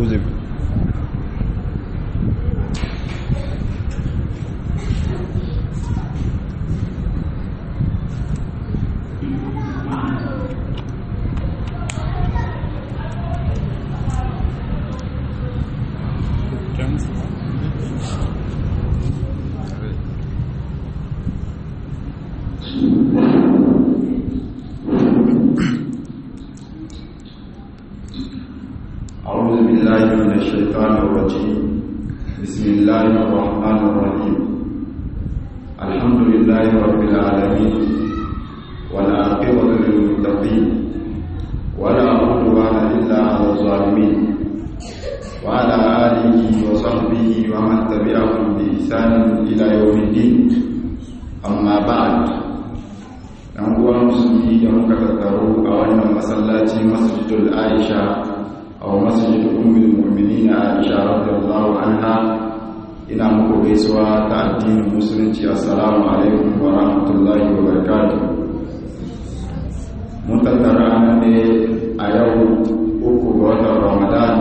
أعوذ أعوذ بالله من الشيطان الرجيم بسم الله الرحمن الرحيم الحمد لله رب العالمين والعاقبة للمتقين ولا عدوان إلا على الظالمين وعلى آله وصحبه ومن تبعهم بإحسان إلى يوم الدين أما بعد ɗan uwa musulmi da muka tattaro a wannan masallaci masjidul aisha a masjid ummul mu'minin aisha radiyallahu anha ina muku gaisuwa ta addinin musulunci assalamu alaikum wa rahmatullahi wa barakatuh mun tattara ne a yau uku ga watan ramadan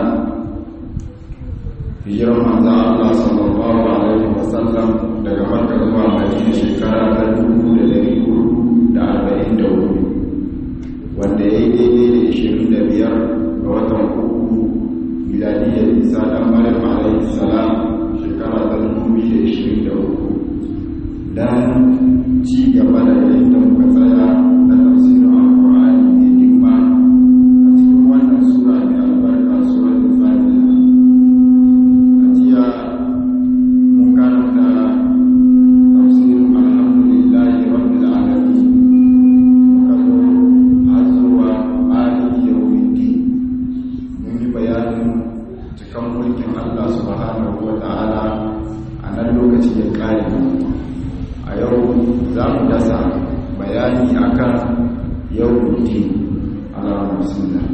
hijirar manzan Allah sallallahu alaihi wasallam daga makka zuwa madina shekara ta dubu da dari hudu da arba'in da hudu wanda ya yi daidai da ishirin da biyar ga watan uku miladiyar isa dan maryam alaihi salam shekara ta dubu biyu da ishirin da uku dan ci gaba da inda muka tsaya na tafsirin alkur'ani mai girma a cikin wannan sura mai albarka suratul fatiha a jiya mun karanta tafsirin alhamdulillahi rabbil alamin muka zo har zuwa maliki yawmiddin mun yi bayanin cikan mulkin Allah subhanahu wa ta'ala a nan lokaci ya kare a yau za mu dasa bayani akan yawmiddin ala bismillah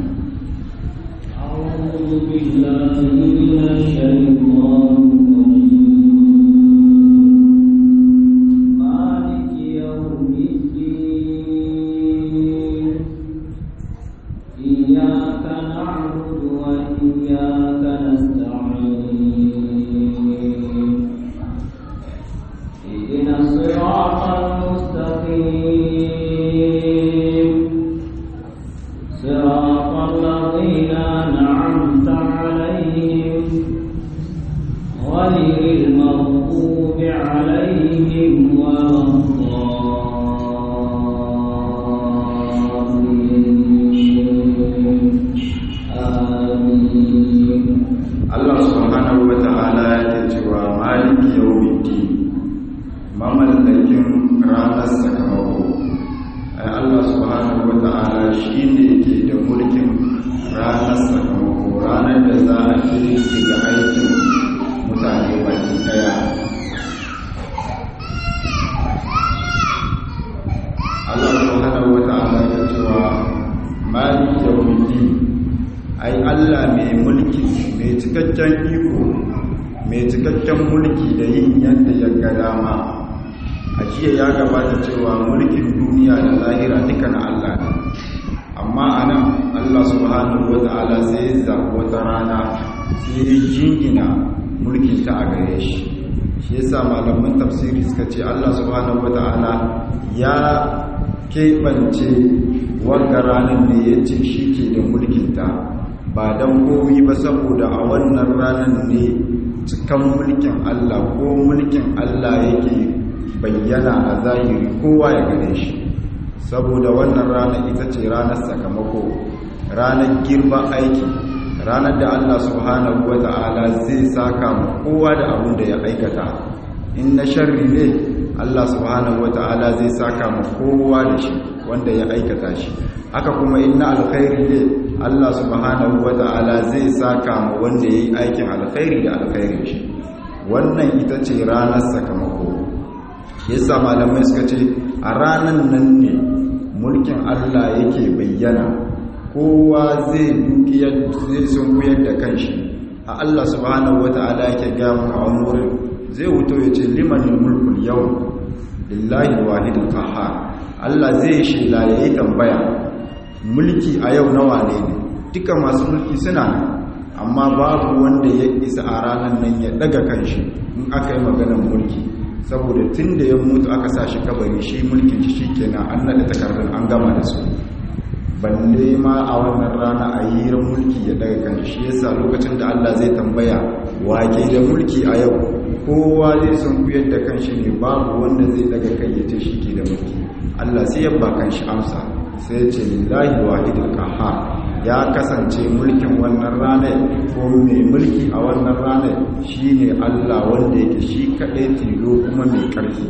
أعوذ بالله من الشيطان الرجيم مالك يوم الدين إياك نعبد وإياك نستعين اهدنا الصراط المستقيم صراط الذين أنعمت عليهم غير المغضوب عليهم ولا الضالين آمين Allah subhanahu wa ta'ala yake cewa maliki yawmiddin mamallakin ranar sakamako ai Allah subhanahu wa ta'ala shine yake da mulkin ranar sakamako ranar da za a ce daga aikin mutane baki daya Allah subhanahu wa ta'ala yake cewa maliki yawmiddin ai Allah mai mulki mai cikakken iko mai cikakken mulki da yin yadda ya ga dama a jiya ya gabata cewa mulkin duniya da lahira duka na Allah ne amma a nan Allah subhanahu wa ta'ala sai ya zaɓi wata rana sai ya jingina mulkin ta a gare shi shi yasa malaman tafsiri suka ce Allah subhanahu wa ta'ala ya keɓance wanga ranar ne ya ce shi ke da mulkinta ba don komi ba saboda a wannan ranar ne cikan mulkin Allah ko mulkin Allah yake bayyana a zahiri kowa ya gane shi saboda wannan ranar ita ce ranar sakamako ranar girba aiki ranar da Allah subhanahu wa ta'ala zai saka ma kowa da abin da ya aikata in na sharri ne Allah subhanahu wa ta'ala zai saka ma kowa da shi wanda ya aikata shi haka kuma in na alkhairi ne Allah subhanahu wa ta'ala zai saka ma wanda ya yi aikin alkhairi da alkhairin shi wannan ita ce ranar sakamako yasa malamai suka ce a ranar nan ne mulkin Allah yake bayyana kowa zai dukiyar zai sunkuyar da kanshi a Allah subhanahu wata'ala yake gamu a wani wurin zai wuto ya ce limanin mulkul yau lillahi wahidul qahhar Allah zai shela yayi tambaya mulki a yau nawa ne ne duka masu mulki suna nan amma babu wanda ya isa a ranar nan ya daga kanshi in aka yi maganar mulki saboda tun da ya mutu aka sa shi kabari shi mulkin shi kenan an naɗa takardun an gama da su balle ma a wannan rana a yi mulki ya daga kanshi shi yasa lokacin da Allah zai tambaya wake da mulki a yau kowa zai sun kuyar da kanshi ne babu wanda zai daga kai ya ce shi ke da mulki Allah sai ya ba kanshi amsa sai ya ce lillahi wahidul qahhar ya kasance mulkin wannan ranar ko mai mulki a wannan ranar shine Allah wanda yake shi kaɗai tilo kuma mai ƙarfi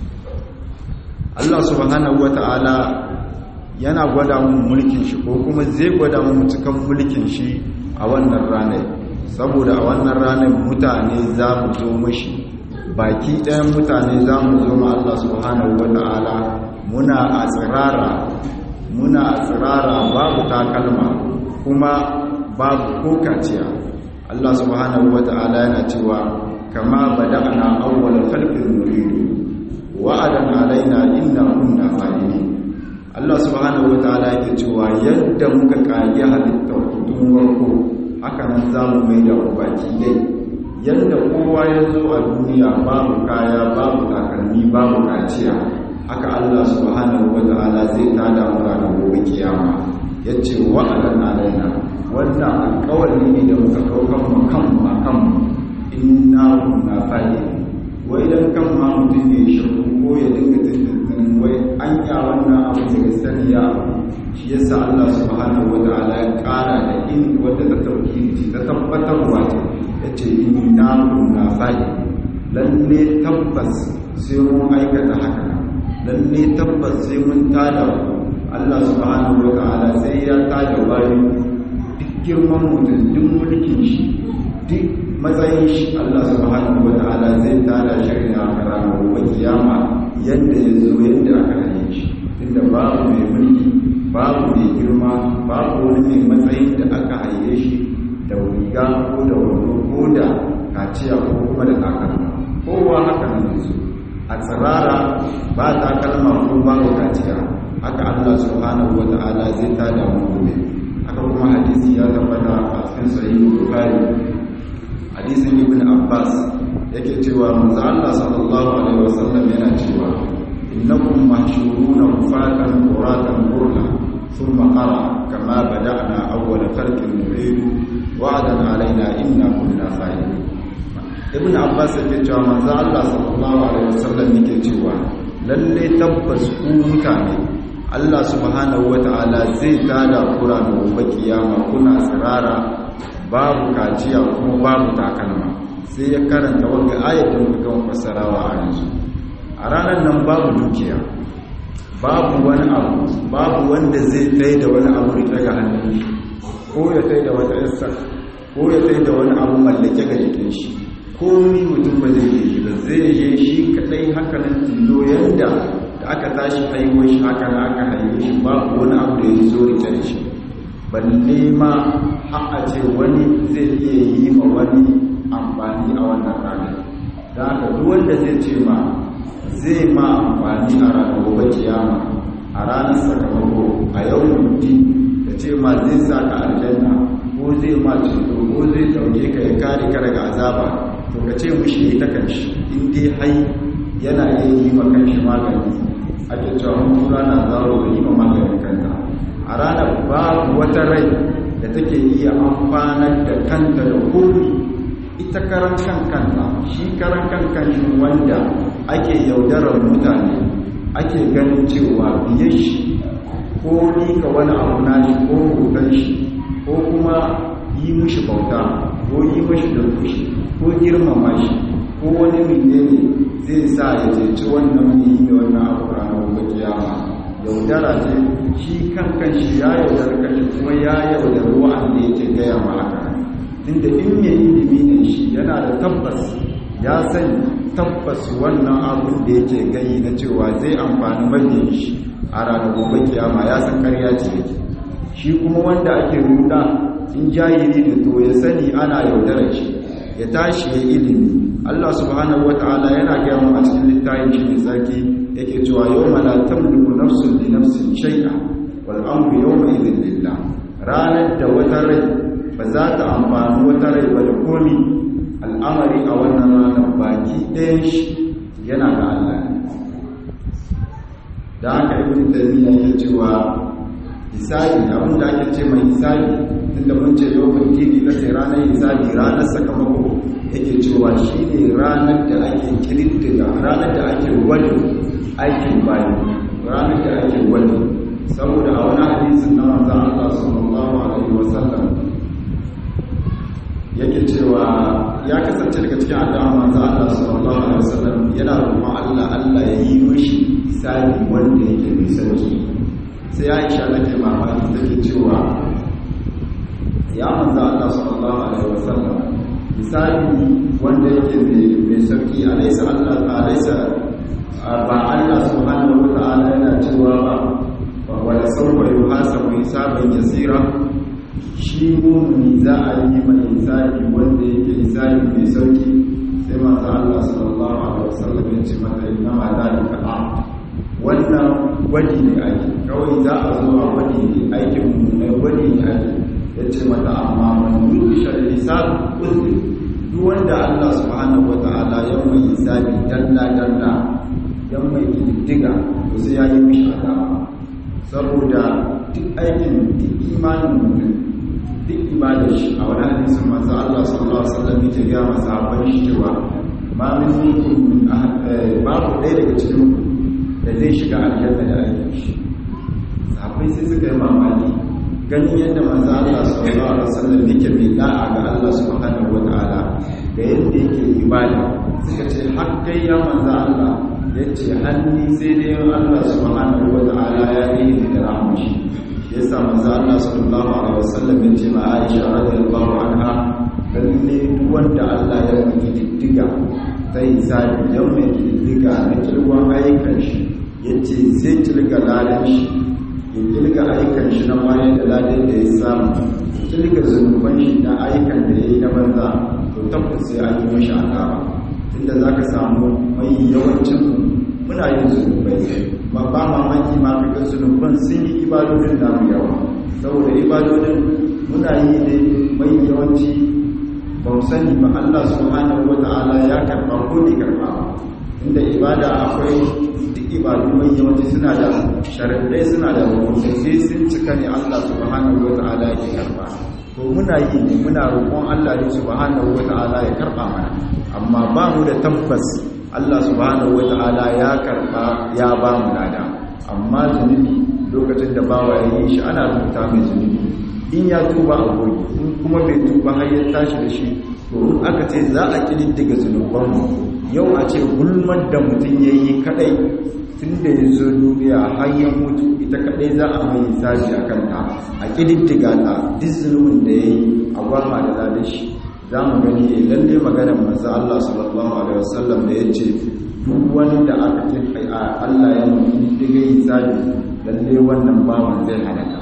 Allah subhanahu wata'ala yana gwada mun mulkin shi ko kuma zai gwada mun cikan mulkin shi a wannan ranar saboda a wannan ranar mutane za mu zo mashi baki ɗayan mutane za mu zo ma Allah subhanahu wata'ala muna a tsirara muna a tsirara babu takalma kuma babu ko kaciya Allah subhanahu wata'ala yana cewa kama bada'na awwal khalqin nuridu wa'adan alaina inna kunna fa'ilin Allah subhanahu wata'ala yake cewa yadda muka kage halittar tun warko haka nan zamu mai da baki dai yadda kowa ya zo a duniya babu kaya babu takalmi babu kaciya haka Allah subhanahu wata'ala zai tada mu ranar gobe kiyama yace wa'adan alaina wannan alƙawari ne da muka ɗaukar mu kan ma kan inna kunna fa'ilin wai dan kan ma mutum ne shakku ko ya dinga tuntun wai an ya wannan abu daga sani ya shi yasa Allah subhanahu wata'ala ya ƙara da in wadda ta tauki ta tabbatar wa yace inna kunna fa'ilin lalle tabbas sai mun aikata haka lalle tabbas sai mun tada Allah subhanahu wa ta'ala sai ya tada bayan duk girman mutum duk mulkin shi duk matsayin shi Allah subhanahu wa ta'ala zai tada shi a ranar gobe kiyama yadda ya zo yadda aka hane shi inda babu mai mulki babu mai girma babu wani mai matsayin da aka haye shi da riga ko da wando ko da kaciya ko kuma da takalma kowa haka nan su a tsirara ba takalma ko babu kaciya haka Allah subhanahu wa ta'ala zai tada mu gobe haka kuma hadisi ya tabbata a cikin sahih bukhari hadisin ibn abbas yake cewa manzo Allah sallallahu alaihi wasallam yana cewa innakum mahshuruna kufatan quratan qurla thumma qara kama bada'na awwal khalqin nu'idu wa'adan alaina inna kunna fa'ilin ibn abbas yake cewa manzo Allah sallallahu alaihi wasallam yake cewa lalle tabbas ku mutane Allah subhanahu wata'ala zai tada kura da gobe kiyama kuna tsirara babu kaciya kuma babu takalma sai ya karanta wanda ayat da muka kan fassarawa a yanzu a ranar nan babu dukiya babu wani abu babu wanda zai tai da wani abu daga hannun shi ko ya tai da wata yassa ko ya tai da wani abu mallake ga jikin shi komi mutum ba zai yi ba zai yi shi kadai hakanan tilo yadda da aka tashi haihuwar shi haka na aka haihu shi babu wani abu da ya zo rike da shi balle ma a ce wani zai iya yi ma wani amfani a wannan ranar da haka duk wanda zai ce ma zai ma amfani a ranar gobe kiyama a ranar sakamako a yau mutu da ce ma zai sa ka aljanna ko zai ma ceto ko zai dauke ka ya kare ka daga azaba to ka ce mushi ya ta kanshi in dai hai yana iya yi ma kanshi magani ake cewa mun rana zaro da yi ma maganin kanta a ranar babu wata rai da take iya amfanar da kanta da komi ita karan kan kanta shi karan kan kanshi wanda ake yaudarar mutane ake ganin cewa biye shi ko ni ka wani abu na shi ko hoton shi ko kuma yi mushi bauta ko yi mushi da shi ko girmama shi ko wani menene zai sa ya ceci wannan yi da wannan abu ranar gobe kiyama yaudara ce shi kan kan shi ya yaudar kashi kuma ya yaudar wa'anda yake gaya ma haka inda in mai ilimi ne shi yana da tabbas ya sani tabbas wannan abun da yake gayi na cewa zai amfani mabiyin shi a ranar gobe kiyama ya san karya ce yake shi kuma wanda ake ruda in jahili ne to ya sani ana yaudarar shi ya tashi ya ilimi Allah subhanahu wataala yana gaya mu a cikin littafin shi mai tsarki yake cewa yawma la tamliku nafsun li nafsin shay'a wal amru yawma idhin lillah ranar da wata rai ba za ta amfani wata rai ba da komi al'amari a wannan ranar baki ɗayan shi yana ga Allah da aka yi wani tarbiyya ke cewa hisabi abinda ake ce mai hisabi tunda mun ce lokacin tv ta ce ranar hisabi ranar sakamako yake cewa shi ne ranar da ake kirittiga ranar da ake wani aikin bayan ranar da ake wani saboda a wani hadisin na manzo Allah sallallahu alaihi wasallam yake cewa ya kasance daga cikin addu'a manzo Allah sallallahu alaihi wasallam yana roƙon Allah Allah ya yi mishi hisabi wanda yake mai sauki sai Aisha take mamaki take cewa ya manzo Allah sallallahu alaihi wasallam hisabi wanda yake mai sauki alaysa Allah alaysa ba Allah subhanahu wa ta'ala yana cewa ba wala sawfa yuhasabu hisaban yasira shi mumuni za a yi mai hisabi wanda yake hisabi mai sauki sai masu Allah sallallahu alaihi wasallam ya ce mata inna ma zalika a wannan gwadi ne ake kawai za a zo a gwadi ne aikin mu ne gwadi ne ake ya ce mata amma man yusha hisab uzri duk wanda Allah subhanahu wataala ya mai hisabi dalla dalla ya mai kididdiga to sai ya yi mishi azaba saboda duk aikin duk imanin mutum duk ibadar shi a wani hadisin manzo Allah sallallahu alaihi wasallam yake ga masahaban shi cewa ma min minkum min babu ɗaya daga cikin ku da zai shiga aljanna da aikin shi sahabbai sai suka yi mamaki ganin yadda manzo Allah sallallahu alaihi wasallam yake mai da'a ga Allah subhanahu wataala da yadda yake ibada suka ce har kai ya manzo Allah yace hanni sai dai Allah subhanahu wataala ya yi da rahmashi yasa manzo Allah sallallahu alaihi wasallam ya ce ma Aisha radiyallahu anha lalle duk wanda Allah ya miki diddiga sai sai ya miki diddiga na kirwan ayyukan shi yace zai kirga ladan shi ya kirga ayyukan shi na bayan da ladan da ya samu kirga zunuban shi na ayyukan da yayi na banza to tabbas sai an yi mishi akaba tunda zaka samu mai yawancin muna yin zunubai ba ba mamaki ma kaga zunuban sun yi ibadodin namu yawa saboda ibadodin muna yi ne mai yawanci ba mu sani ba Allah subhanahu wata'ala ya karba ko ne karba inda ibada akwai duk ibadu mai yawanci suna da sharaɗai suna da hukunci sai sun cika ne Allah subhanahu wata'ala ya karba to muna yi ne muna roƙon Allah ne subhanahu wata'ala ya karba mana amma ba mu da tabbas Allah subhanahu wata'ala ya karba ya ba mu nada amma zunubi lokacin da bawa ya yi shi ana rubuta mai zunubi in ya tuba a goyi in kuma bai tuba har ya tashi da shi to in aka ce za a kididdiga zunubanmu yau a ce gulmar da mutum ya yi kadai tun da ya zo duniya har ya mutu ita kadai za a mai hisabi a kanta a kididdiga ta duk zunubin da ya yi a gwamma da ladar shi za mu gani ne lalle maganar manzo Allah sallallahu alaihi wasallam da yace duk wanda aka ce Allah ya mutu diga hisabi lalle wannan bawan zai halaka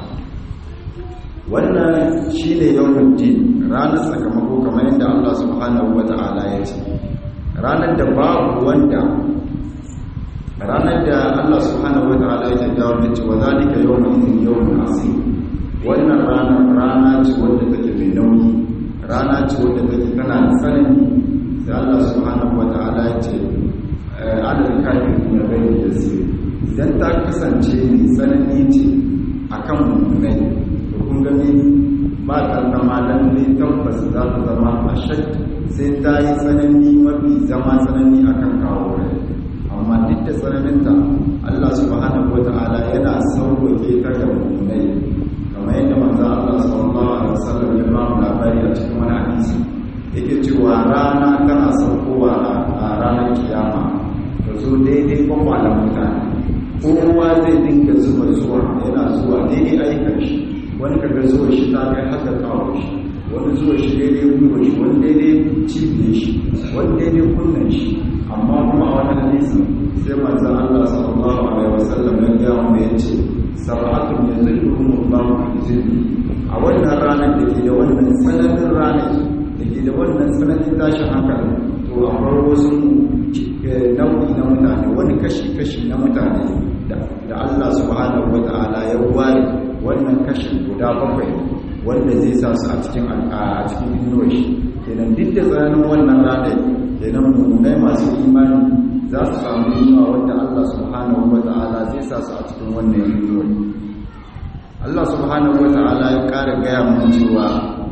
wannan shine yawmul din ranar sakamako kamar yadda Allah subhanahu wataala ya ce ranar da babu wanda ranar da Allah subhanahu wataala ya dawo da cewa zalika yawmul din yawmul asir wannan ranar rana ce wanda take mai nauyi rana ce wadda take tana da tsanani sai Allah subhanahu wata'ala ya ce adadin kafin kuma bai da su idan ta kasance mai tsanani ce akan mummunai to kun gani ba ta zama lalle tabbas za ta zama a shak sai ta yi tsanani mafi zama tsanani akan kawo rai amma duk da tsananinta Allah subhanahu wata'ala yana sauwake ta ga mummunai kamar yadda manzo Allah sallallahu alaihi wasallam ya ba mu labari a cikin wani hadisi yake cewa rana tana saukowa a ranar kiyama da zo daidai kwakwalan mutane kowa zai dinga zuba zuwa yana zuwa daidai aikan shi wani kaga zuwa shi ta kai haka kawo shi wani zuwa shi daidai gwiwa shi wani daidai cibiyar shi wani daidai kunnen shi amma kuma a wani hadisi sai manzo Allah sallallahu alaihi wasallam ya ga mu yace sab'atun yazilluhum Allahu fi zilli a wannan ranar da ke da wannan tsananin ranar da ke da wannan tsananin tashin hankali to akwai wasu nau'i na mutane wani kashi-kashi na mutane da Allah subhanahu wa ta'ala ya ware wannan kashin guda bakwai wanda zai sa su a cikin a cikin inuwar shi kenan duk da tsananin wannan ranar kenan mummunai masu imani za su samu inuwa wanda Allah subhanahu wa ta'ala zai sa su a cikin wannan inuwar Allah subhanahu wa ta'ala ya ƙara gaya mana cewa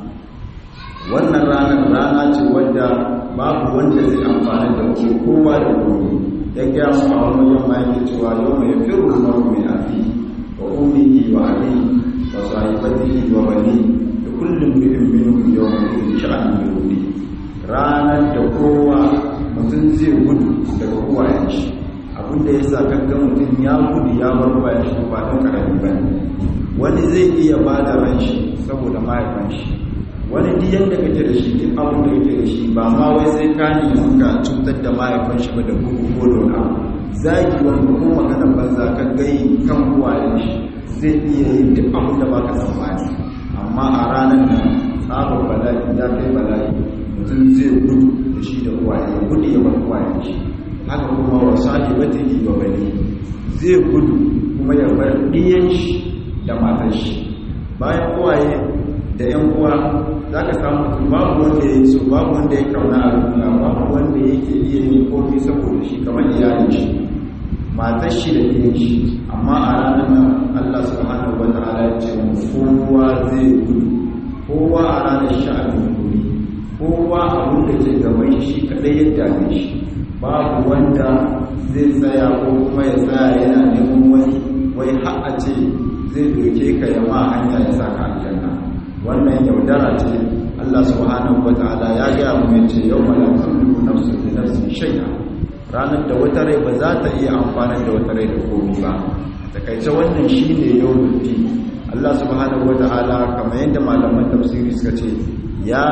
wannan ranar rana ce wadda babu wanda zai amfani da ke kowa da kowa ya gaya mu a wani yamma yake cewa yau mai firu maru mai afi wa ummihi wa abi wa sahibatihi wa bani da kullum bi'in minhum yawma idin sha'an yuri ranar da kowa mutum zai gudu daga uwayen shi abinda ya sa kankan mutum ya gudu ya bar uwayen shi ba dan karami ba wani zai iya ba da ran shi saboda mahaifan shi wani diyan da kake da shi duk abin da kake da shi ba ma wai sai ka nemi ka cutar da mahaifan shi ba da bugu ko da wani abu zagi wani ko magana banza ka gai kan uwayen shi zai iya yin duk abin da baka tsammani amma a ranar nan tsabar bala'i ya kai bala'i mutum zai gudu da shi da uwaye ya gudu ya bar uwayen shi haka kuma wa sahi bata yi wa bani zai gudu kuma ya bar ɗiyan shi da matan shi bayan uwaye da ‘yan uwa za ka samu mutum babu wanda ya yi so babu wanda ya kauna a duniya babu wanda yake iya yin kofi saboda shi kamar iyalin shi matar shi da ɗiyan shi amma a ranar nan Allah subhanahu wa ta'ala ya ce mu kowa zai gudu kowa a ranar sha'anin guri kowa abin da ke gaban shi kaɗai ya dame shi babu wanda zai tsaya ko kuma ya tsaya yana neman wani wai har a ce zai doke ka yama hanya ya saka aljanna wannan yaudara ce Allah subhanahu wata'ala ya gaya mu yace yawma la tamliku nafsun li nafsin shay'a ranar da wata rai ba za ta iya amfana da wata rai da komai ba takaice wannan shine yawmul din Allah subhanahu wata'ala kamar yadda malaman tafsiri suka ce ya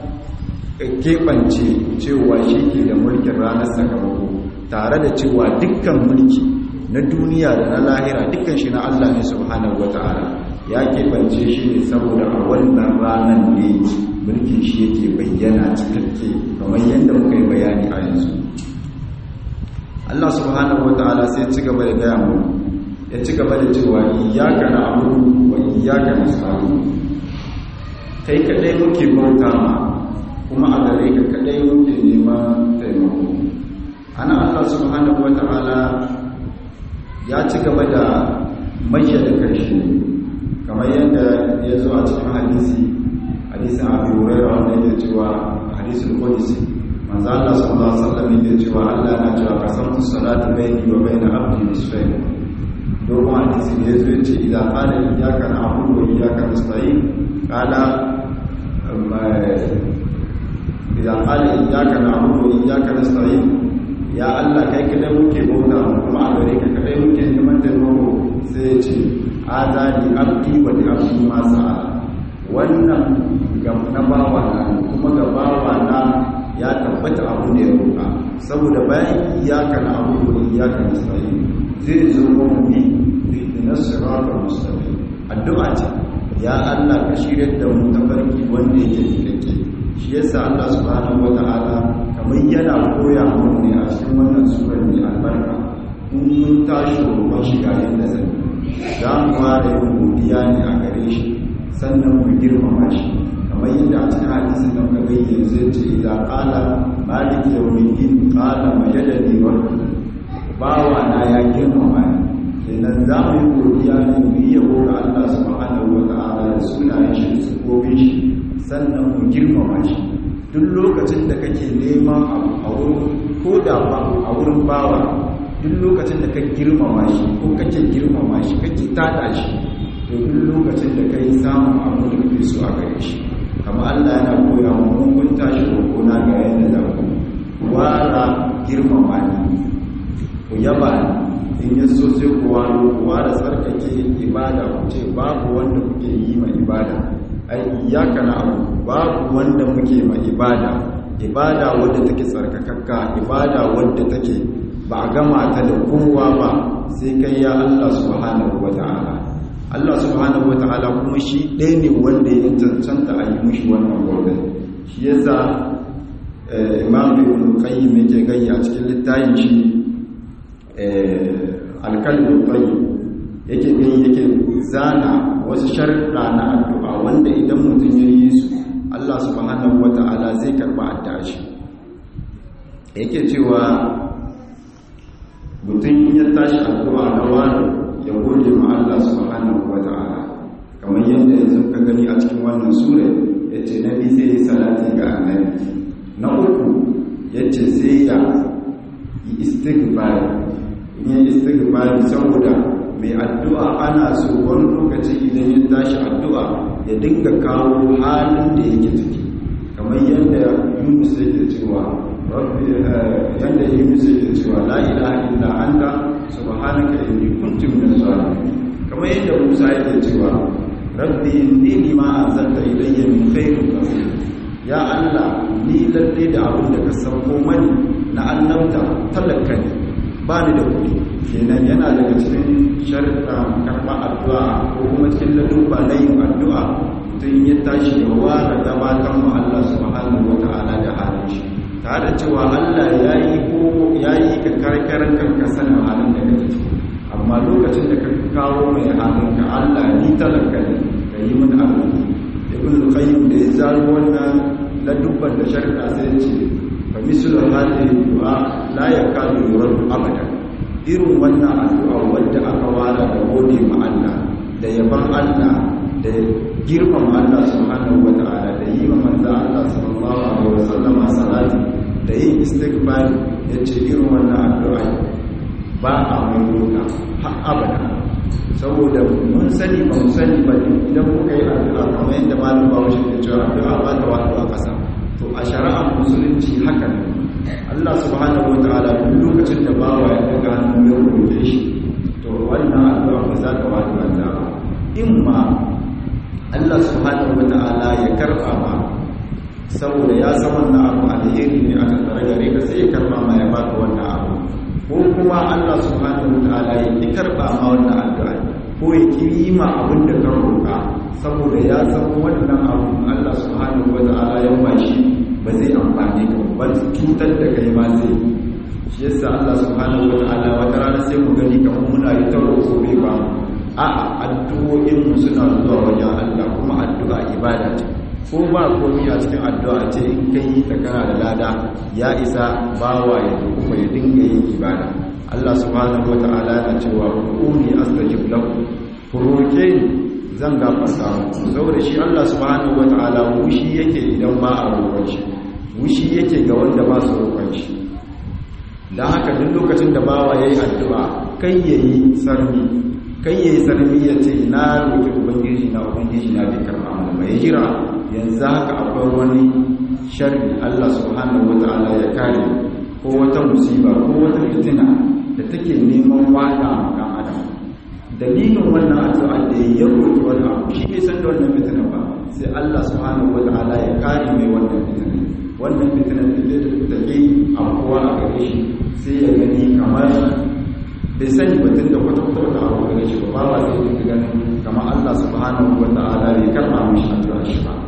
keɓance cewa shi ke da mulkin ranar sakamako tare da cewa dukkan mulki na duniya da na lahira dukkan shi na Allah ne subhanahu wata'ala ya keɓance shi ne saboda a wannan ranar ne mulkin shi yake bayyana cikakke kamar yadda muka yi bayani a yanzu Allah subhanahu wata'ala sai ci gaba da gaya mu ya ci gaba da cewa iyyaka na'budu wa iyyaka nasta'in kai kadai muke bauta ma kuma a gare ka kadai muke neman taimako ana Allah subhanahu wata'ala ya ci gaba da mayyar da karshe kamar yadda ya zo a cikin hadisi hadisin abu hurairah wanda yake cewa hadisul qudsi manzo Allah sallallahu alaihi wasallam yake cewa Allah na cewa qasamtu salatu bayni wa bayna abdi nisfayn dogon hadisi ne yazo yace idan qala iyyaka na'budu wa iyyaka nasta'in qala idan qala iyyaka na'budu wa iyyaka nasta'in ya Allah kai kadai muke bauta kuma a gare ka kadai muke neman taimako sai ya ce azani abdi wa li abdi ma sa'a wannan ga na bawa na kuma ga bawa na ya tabbata abu ne ya roƙa saboda bayan iyaka na abu da iyaka na sa'i zai zo mu bi na siratal mustaqim addu'a ce ya Allah ka shirya da mu tafarki wanda yake cikakke shi yasa Allah subhanahu wataala kamar yana koya mu ne a cikin wannan surar mai albarka in mun tashi roƙon shiga yadda zai za mu fara yin godiya ne a gare shi sannan mu girmama shi kamar yadda a cikin hadisin da muka gani yanzu ce idan qala malik yawmiddin qala majadani wa bawa na ya girmama ni kenan za mu yi godiya ne mu yi yabo ga Allah subhanahu wa ta'ala da sunayen shi da sifofin shi sannan mu girmama shi duk lokacin da kake neman abu a wurin ko da ba a wurin bawa duk lokacin da ka girmama shi ko kake girmama shi kake tada shi to duk lokacin da kai samun abu da kake so a gare shi kamar Allah yana koya mu mun kun tashi ko na ga yadda za ku wara girmama ni ku yaba ni in ya so sai ku waro ku wara tsarkake ibada ku ce babu wanda kuke yi ma ibada ai iyaka na abu babu wanda muke ma ibada ibada wadda take tsarkakakka ibada wadda take ba a gama ta da kowa ba sai kai ya Allah subhanahu wata'ala Allah subhanahu wata'ala kuma shi ɗaya ne wanda ya cancanta a yi mushi wannan gobe shi yasa imam ibn qayyim yake gayya a cikin littafin shi alkalmi tayyib yake gani yake zana wasu sharuɗa na addu'a wanda idan mutum ya yi su Allah subhanahu wata'ala zai karɓa addu'a shi yake cewa mutum ya tashi addu'a na wani ya gode ma Allah subhanahu wata'ala kamar yadda yanzu ka gani a cikin wannan sura yace nabi zai yi salati ga annabi na uku yace sai ya yi istighfar in yi istighfar saboda mai addu'a ana so wani lokaci idan ya tashi addu'a ya dinga kawo halin da yake ciki kamar yadda Yunus yake cewa rabbi yadda Yunus yake cewa la ilaha illa anta subhanaka inni kuntu minaz zalimin kamar yadda Musa yake cewa rabbi inni lima anzalta ilayya min khairin faqiir ya Allah ni lalle da abin da ka sauko mani na annabta talaka ne ba ni da kuɗi kenan yana daga cikin sharta karɓa addu'a ko kuma cikin ladubba na yin addu'a mutum ya tashi ya ware gabatar mu Allah subhanahu wata'ala da halin shi tare da cewa Allah ya yi ko ya yi ka karkarar kanka sanin halin da kake ciki amma lokacin da ka kawo mai halin ka Allah ni talaka ne ka yi min arziki ibn al-qayyim da ya zaro wannan ladubban da sharta sai ce fa mislu hadhihi du'a la yakadu yurad abada irin wannan addu'a wadda aka wara da gode ma Allah da yaban Allah da girman Allah subhanahu wata'ala da yi wa manzo Allah sallallahu alaihi wasallam salati da yin istighfar yace irin wannan addu'a ba a mai roka har abada saboda mun sani ba mu sani ba idan kuka yi addu'a kamar yadda malam bawo shi ke cewa addu'a ba ta wato a ƙasa to a shari'ar musulunci haka ne Allah subhanahu wataala duk lokacin da bawa ya daga hannu ya roƙe shi to wannan addu'a ba za ta wato banza ba in ma Allah subhanahu wataala ya karɓa ma saboda ya san wannan abu alheri ne aka tsare gare ka sai ya karɓa ma ya baka wannan abu ko kuma Allah subhanahu wataala ya ki karɓa ma wannan addu'a ko ya kirima abin da ka roƙa saboda ya san wannan abu Allah subhanahu wataala ya bashi ba zai amfani ka ba cutar da kai ma zai shi yasa Allah subhanahu wataala wata rana sai mu gani kamar muna yi ta roƙo bai ba a'a addu'o'in mu suna zuwa wajen Allah kuma addu'a ibada ce ko ba komai a cikin addu'a ce in kai yi ta kana da lada ya isa bawa ya kuma ya dinga yin ibada Allah subhanahu wataala yana cewa quli astajib lakum ku roƙe ni zan gafarta muku saboda shi Allah subhanahu wataala wushi yake idan ba a roƙon shi wushi yake ga wanda ba su roƙon shi dan haka duk lokacin da bawa yayi addu'a kai yayi sarmi kai yayi sarmi ya ce na roƙi ubangiji na ubangiji na bai karɓa mana ba ya jira yanzu haka akwai wani sharri Allah subhanahu wataala ya kare ko wata musiba ko wata fitina da take neman wada ga adam dalilin wannan addu'a da ya roƙi wani abu shi bai san da wannan fitina ba sai Allah subhanahu wataala ya kare mai wannan fitina wannan fitina da take afkuwa a gare shi sai ya gani kamar bai sani batun da kwata-kwata wata abu gare shi ba ba zai dinga ganin kamar Allah subhanahu wataala bai karɓa mishi addu'a shi ba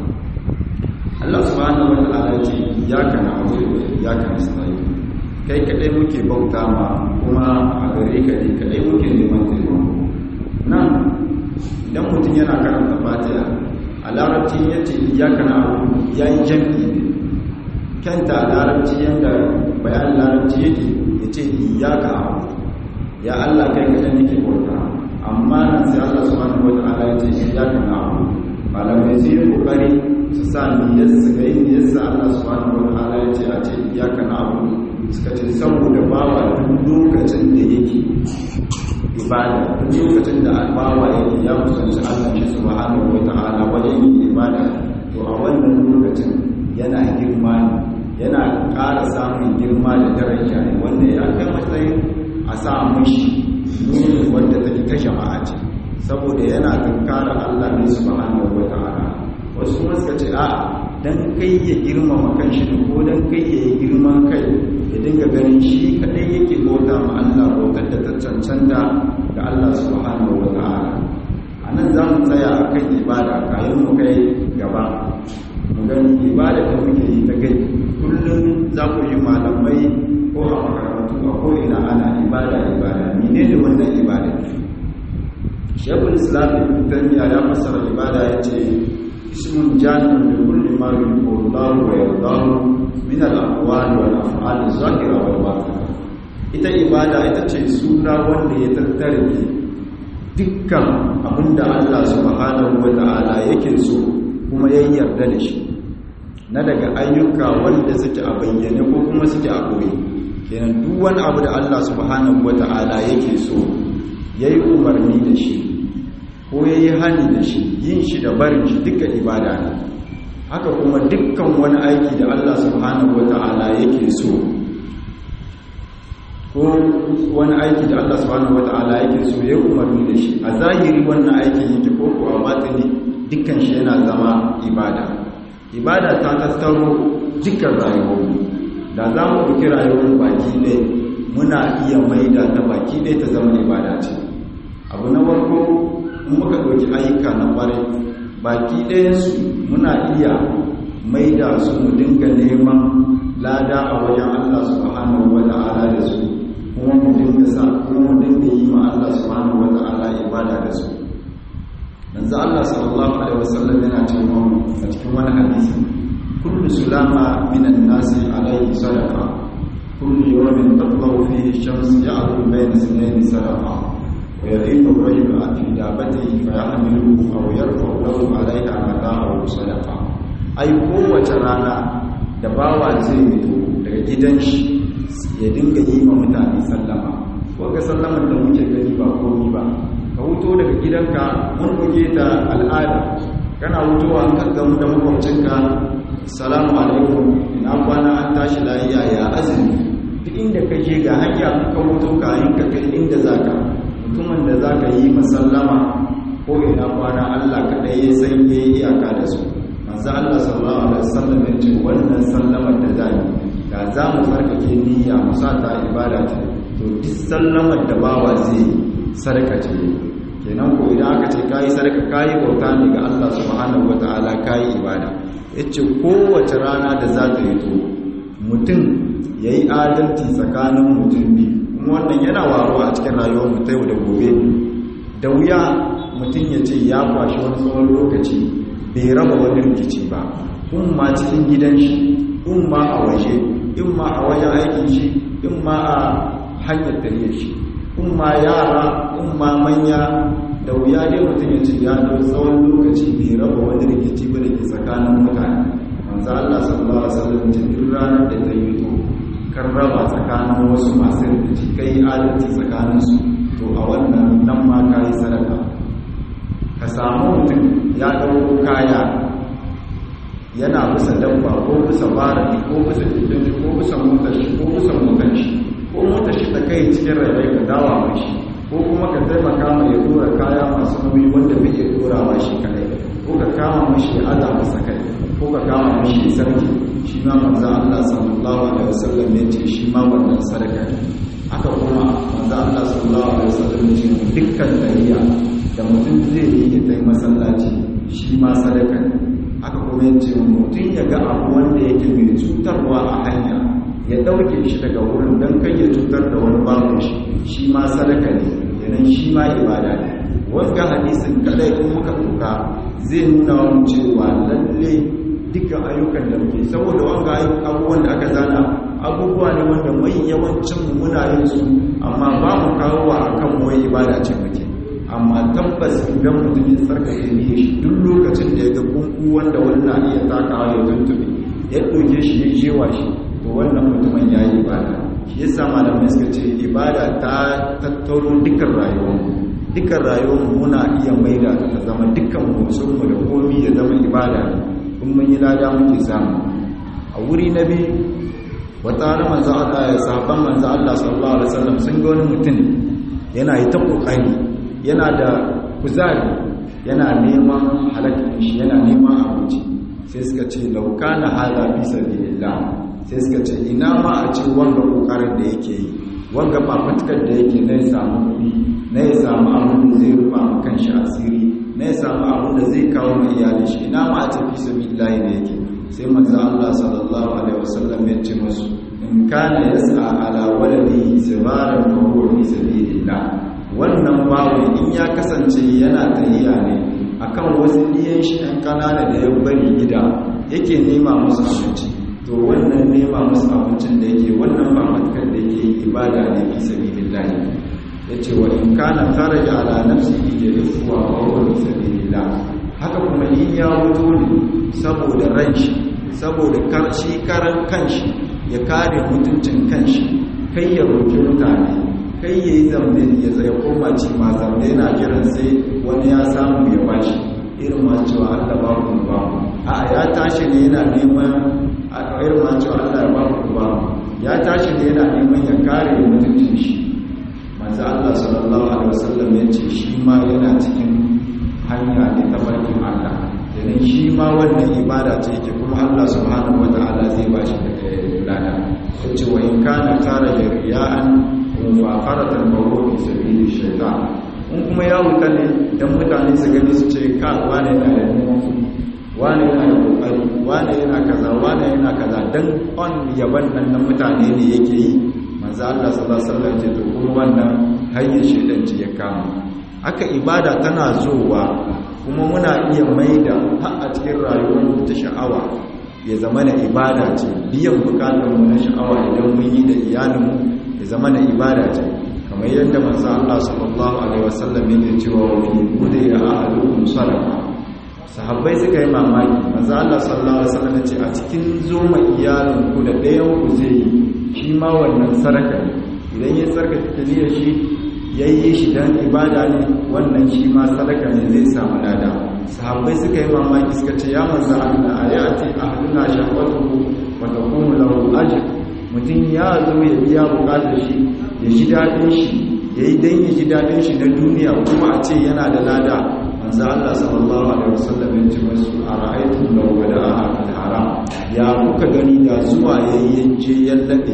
Allah subhanahu wataala ya ce iyyaka na'budu wa iyyaka nasta'in kai kadai muke bauta ma kuma a gare ka ne kadai muke neman taimako nan idan mutum yana karanta fatiha a larabci ya ce iyaka na abu ya yi jam'i ne kyanta a larabci yadda bayan larabci yake ya ce iyaka abu ya allah kai kadai nake bauta amma nan sai allah subhanahu wa ta'ala ya ce iyaka na abu malamai su yi kokari su sa niyyar su ga yin niyyar allah subhanahu wa ta'ala ya ce a ce iyaka na abu suka ce saboda bawa duk lokacin da yake ibada duk lokacin da bawa yake ya kusanci Allah shi subhanahu wata'ala wajen yin ibada to a wannan lokacin yana girma ne yana ƙara samun girma da daraja ne wanda ya kai matsayin a sa mishi nuni wanda take ta jama'a ce saboda yana tunkara Allah ne subhanahu wata'ala wasu kuma suka ce a'a dan kai ya girmama kanshi ko dan kai ya yi girman kai ya dinga ganin shi kadai yake bauta ma Allah bautar da ta cancanta ga Allah subhanahu wa ta'ala anan za mu tsaya a kan ibada kayan mu kai gaba mu gani ibada da muke yi ta kai kullum za ku yi malamai ko a makarantu a ko ina ana ibada ibada menene wannan ibada shekul islam ibn taymiya ya fassara ibada yace ismun jami'un li kulli ma yuhibbu Allah wa yardahu min al-aqwali wal af'ali zahira wal batina ita ibada ita ce suna wanda ya tattare dukkan abinda Allah subhanahu wata'ala yake so kuma ya yarda da shi na daga ayyuka wanda suke a bayyane ko kuma suke a ɓoye kenan duk wani abu da Allah subhanahu wata'ala yake so yayi umarni da shi ko yayi hani da shi yin shi da barin shi duka ibada ne haka kuma dukkan wani aiki da Allah subhanahu wata'ala yake so ko wani aiki da Allah subhanahu wata'ala yake so ya umarni da shi a zahiri wannan aikin yake ko ko a batini dukkan shi yana zama ibada ibada ta tattaro dukkan rayuwar da za mu ɗauki rayuwar baki ɗaya muna iya maida ta baki ɗaya ta zama ibada ce abu na farko in muka ɗauki ayyuka na ƙwarai baki ɗayansu muna iya maida su mu dinga neman lada a wajen Allah subhanahu wa ta'ala da su kuma mu dinga sa kuma mu dinga yi ma Allah subhanahu wa ta'ala ibada da su manzo Allah sallallahu alaihi wasallam yana cewa a cikin wani hadisi kullu sulama minan nasi alaihi sadaqa kullu yawmin tatlu fihi shams ya'lu bayna sinayn sadaqa wa yadimu ar-rajulu ati dabatihi fa yahmiluhu aw yarfa'u lahu alaiha mata'ahu sadaqa ai kowace rana da bawa zai fito daga gidan shi ya dinga yi ma mutane sallama ko ga sallamar da muke gani ba komi ba ka wuto daga gidanka mun buge ta al'ada kana wutowa an gaggamu da makwabcinka salamu alaikum ina kwana an tashi lafiya ya azumi duk inda ka je ga hanya ka wuto ka yin ka kai inda zaka mutumin da zaka yi masallama ko ina kwana Allah kadai ya san yayi iyaka da su manzo Allah sallallahu alaihi wasallam ya ce wannan sallamar da zamu da za mu farkake niyya mu sa ta ibada ta to duk sallamar da bawa zai sarka ce kenan ko idan aka ce kayi sarka kayi bauta ne ga Allah subhanahu wataala kayi ibada yace kowace rana da za ta yi to mutum yayi adalci tsakanin mutum biyu kuma wannan yana waruwa a cikin rayuwar mu ta yau da gobe da wuya mutum ya ce ya kwashi wani tsawon lokaci bai raba wani rikici ba in ma cikin gidan shi in ma a waje in ma a wajen aikin shi in ma a hanyar tafiyar shi in ma yara in ma manya da wuya dai mutum ya ce ya dau tsawon lokaci bai raba wani rikici ba da ke tsakanin mutane manzo Allah sallallahu alaihi wasallam ce duk ranar da ta yi to kan raba tsakanin wasu masu rikici kai adalci tsakanin su to a wannan nan ma kai sadaka ka samu mutum ya dauko kaya yana bisa dabba ko bisa baraki ko bisa jirgin ko bisa motar shi ko bisa motar shi ko motar shi ta kai cikin rairai ka dawa mai shi ko kuma ka taimaka mai ya dora kaya masu nauyi wanda bai iya dorawa shi kadai ko ka kama mashi ya aza masa kai ko ka kama mashi ya sarki shi ma manzo Allah sallallahu alaihi wasallam ya ce shi ma wannan sadaka ne haka kuma manzo Allah sallallahu alaihi wasallam ya ce dukkan tariya da mutum zai yi ya tai masallaci shi ma sadaka ne haka kuma ya ce mutum ya ga abu wanda yake mai cutarwa a hanya ya ɗauke shi daga wurin don kai ya cutar da wani babu shi shi ma sadaka ne yanan shi ma ibada ne wanga hadisin kadai in muka ɗauka zai nuna mu cewa lalle dukkan ayyukan da muke saboda wanga abubuwan da aka zana abubuwa ne wanda mai yawancin mu muna yin su amma ba mu kawo wa akan wai ibada ce muke amma tabbas idan mutum ya tsarkake ne shi duk lokacin da ya ga kunku wanda wani na iya takawa ya tuntube ya ɗauke shi ya jewa shi to wannan mutumin ya yi ibada shi ya sa malamai suka ce ibada ta tattaro dukkan rayuwarmu dukkan rayuwarmu muna iya maida ta ta zama dukkan motsinmu da komi ya zama ibada in mun yi lada muke samu a wuri na biyu wata hana manzo Allah ya sahabban manzo Allah sallallahu alaihi wasallam sun ga wani mutum yana yi ta kokari yana da kuzari yana neman halakin shi yana neman abinci sai suka ce lauka na hada fi sabilillah sai suka ce ina ma a ce wanga kokarin da yake yi wanga fafutukar da yake na ya samu kuɗi na ya samu abin da zai rufa ma kanshi asiri na ya samu abin da zai kawo ma iyalin shi ina ma a ce fi sabilillah da yake sai manzo Allah sallallahu alaihi wasallam ya ce musu in kana yas'a ala waladihi sibaran fa huwa fi sabilillah wannan bawo in ya kasance yana tahiya ne akan wasu ɗiyan shi ɗan ƙanana da ya bari gida yake nema musu abinci to wannan nema musu abincin da yake wannan ba matakar da yake yi ibada ne fi sabilillahi yace wa in kana kharaja ala nafsihi yarifu wa huwa fi sabilillah haka kuma in ya wuto ne saboda ran shi saboda karshi karan kanshi ya kare mutuncin kanshi kai ya roki mutane kai ya yi zamne ya tsaye koma ci ma zamne yana kiran sai wani ya samu ya bashi irin ma cewa Allah ba ku ba a ya tashi ne yana neman a irin ma cewa Allah ya ba ku ba ya tashi ne yana neman ya kare mutuncin shi manzo Allah sallallahu alaihi wasallam ya ce shi ma yana cikin hanya ne ta barkin Allah idan shi ma wannan ibada ce yake kuma Allah subhanahu wataala zai ba shi lada yace wa in kana kara riya'an mufakaratan bawo fi sabili shaitan in kuma ya wuta ne dan mutane su gani su ce ka wane yana da neman wane yana da kokari wane yana kaza wane yana kaza dan on yaban nan na mutane ne yake yi manzo Allah sallallahu alaihi wasallam ce to kuma wannan hanyar shaitan ce ya kama aka ibada tana zowa kuma muna iya maida har a cikin rayuwar ta sha'awa ya zama na ibada ce biyan bukatunmu na sha'awa idan mun yi da iyalinmu ya zama na ibada ce kamar yadda manzo Allah sallallahu alaihi wasallam yake cewa wa fi bude ya ahadukum sadaqa sahabbai suka yi mamaki manzo Allah sallallahu alaihi wasallam ce a cikin zoma iyalin ku da ɗayan ku zai yi shi ma wannan sadaka ne idan ya tsarkake niyyar shi yayi shi dan ibada ne wannan shi ma sadaka ne zai samu lada sahabbai suka yi mamaki suka ce ya manzo Allah ayati ahluna shahwatuhu wa taqumu lahu ajr mutum ya zo ya biya bukatar shi ya ji daɗin shi ya yi don ya ji daɗin shi na duniya kuma a ce yana da lada manzo Allah sallallahu alaihi wasallam ya ce masu a ra'aytu law wada'a fil haram ya kuka gani da zuwa yayi yaje ya labe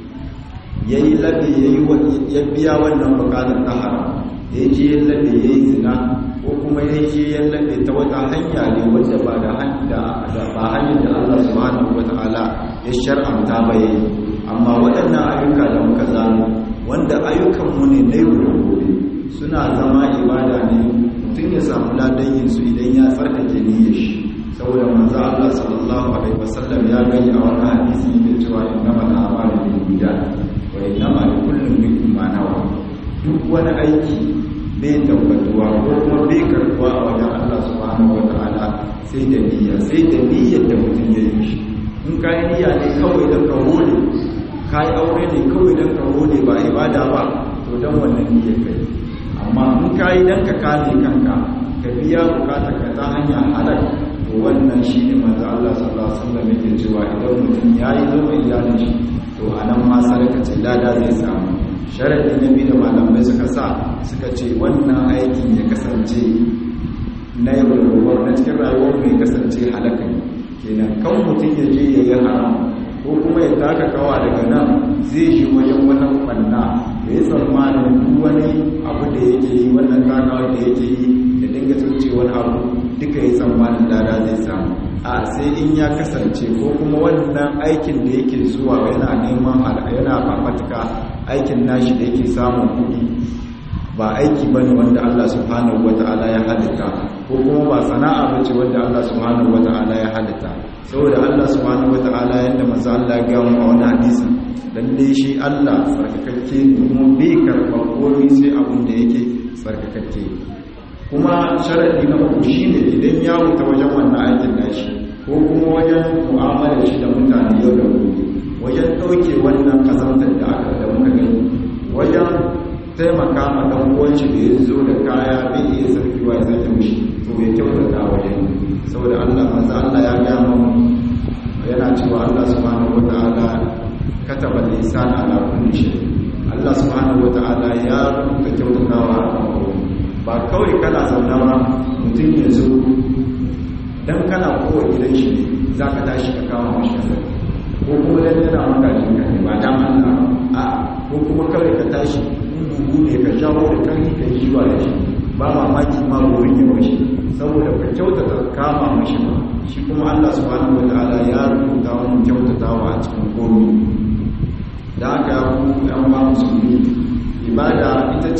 yayi labe yayi ya biya wannan bukatar ta haram ya je ya labe yayi zina ko kuma ya je ya labe ta wata hanya ne wacce ba da hanya ba hanyar da Allah subhanahu wataala ya shar'anta ba yayi amma waɗannan ayyuka da muka zano wanda ayyukanmu ne na yau da gobe suna zama ibada ne mutum ya samu ladan yin su idan ya tsarkake niyyar shi saboda manzo Allah sallallahu alaihi wasallam ya gani a wani hadisi da cewa innama al-a'malu binniyat wa innama likulli imrin ma nawa duk wani aiki bai tabbatuwa ko kuma bai karbuwa a wajen Allah subhanahu wataala sai da niyya sai da niyyar da mutum ya yi shi in ka yi niyya ne kawai don ka hole ka yi aure ne kawai don ka hole ba ibada ba to don wannan niyyar ka yi amma in ka yi don ka kame kanka ka biya bukatar ka ta hanyar halal to wannan shi ne manzo Allah sallallahu alaihi wasallam yake cewa idan mutum ya yi zama iyalin shi to a nan ma sadaka ce lada zai samu sharadi na biyu da malamai suka sa suka ce wannan aikin ya kasance na yau da gobe na cikin rayuwar mai kasance halaka ne kenan kan mutum ya je ya yi haram ko kuma ya taka kawa daga nan zai shi wajen wata banna da ya tsammanin duk wani abu da yake yi wannan takawa da yake yi da dinga tsoce wani abu duka ya tsammanin lada zai samu a sai in ya kasance ko kuma wannan aikin da yake zuwa yana neman yana fafatuka aikin nashi da yake samun kuɗi ba aiki ba ne wanda Allah subhanahu wa ta'ala ya halitta ko kuma ba sana'a ba ce wanda Allah subhanahu wa ta'ala ya halitta saboda Allah subhanahu wa ta'ala yadda maza Allah ya gawo a wani hadisi lalle shi Allah tsarkakakke ne kuma bai karɓar komai sai abin da yake tsarkakakke kuma sharadi na uku shine idan ya wuta wajen wannan aikin nashi ko kuma wajen mu'amalar shi da mutane yau da gobe wajen ɗauke wannan kazantar da aka da muka gani wajen taimaka ma ɗan uwanci da ya zo da kaya bai iya sarki wa ya sake mishi to bai kyautata wajen saboda Allah manzo Allah ya ga mu yana cewa Allah subhanahu wataala kataba lisan ala kulli shay Allah subhanahu wataala ya rubuta kyautatawa a kan ba kawai kana zauna ba mutum ya zo dan kana kowa gidan shi ne zaka tashi ka kama mashi kasa ko kuma dan yana maka jinka ne ba dan Allah a ko kuma kawai ka tashi bugu ne ka jawo da karfi ka yi zuwa da shi ba mamaki ma wurin ya mashi saboda ka kyautata kama mashi ba shi kuma Allah subhanahu wataala ya rubuta wani kyautatawa a cikin komai da aka yi yan ba musulmi ibada ita ce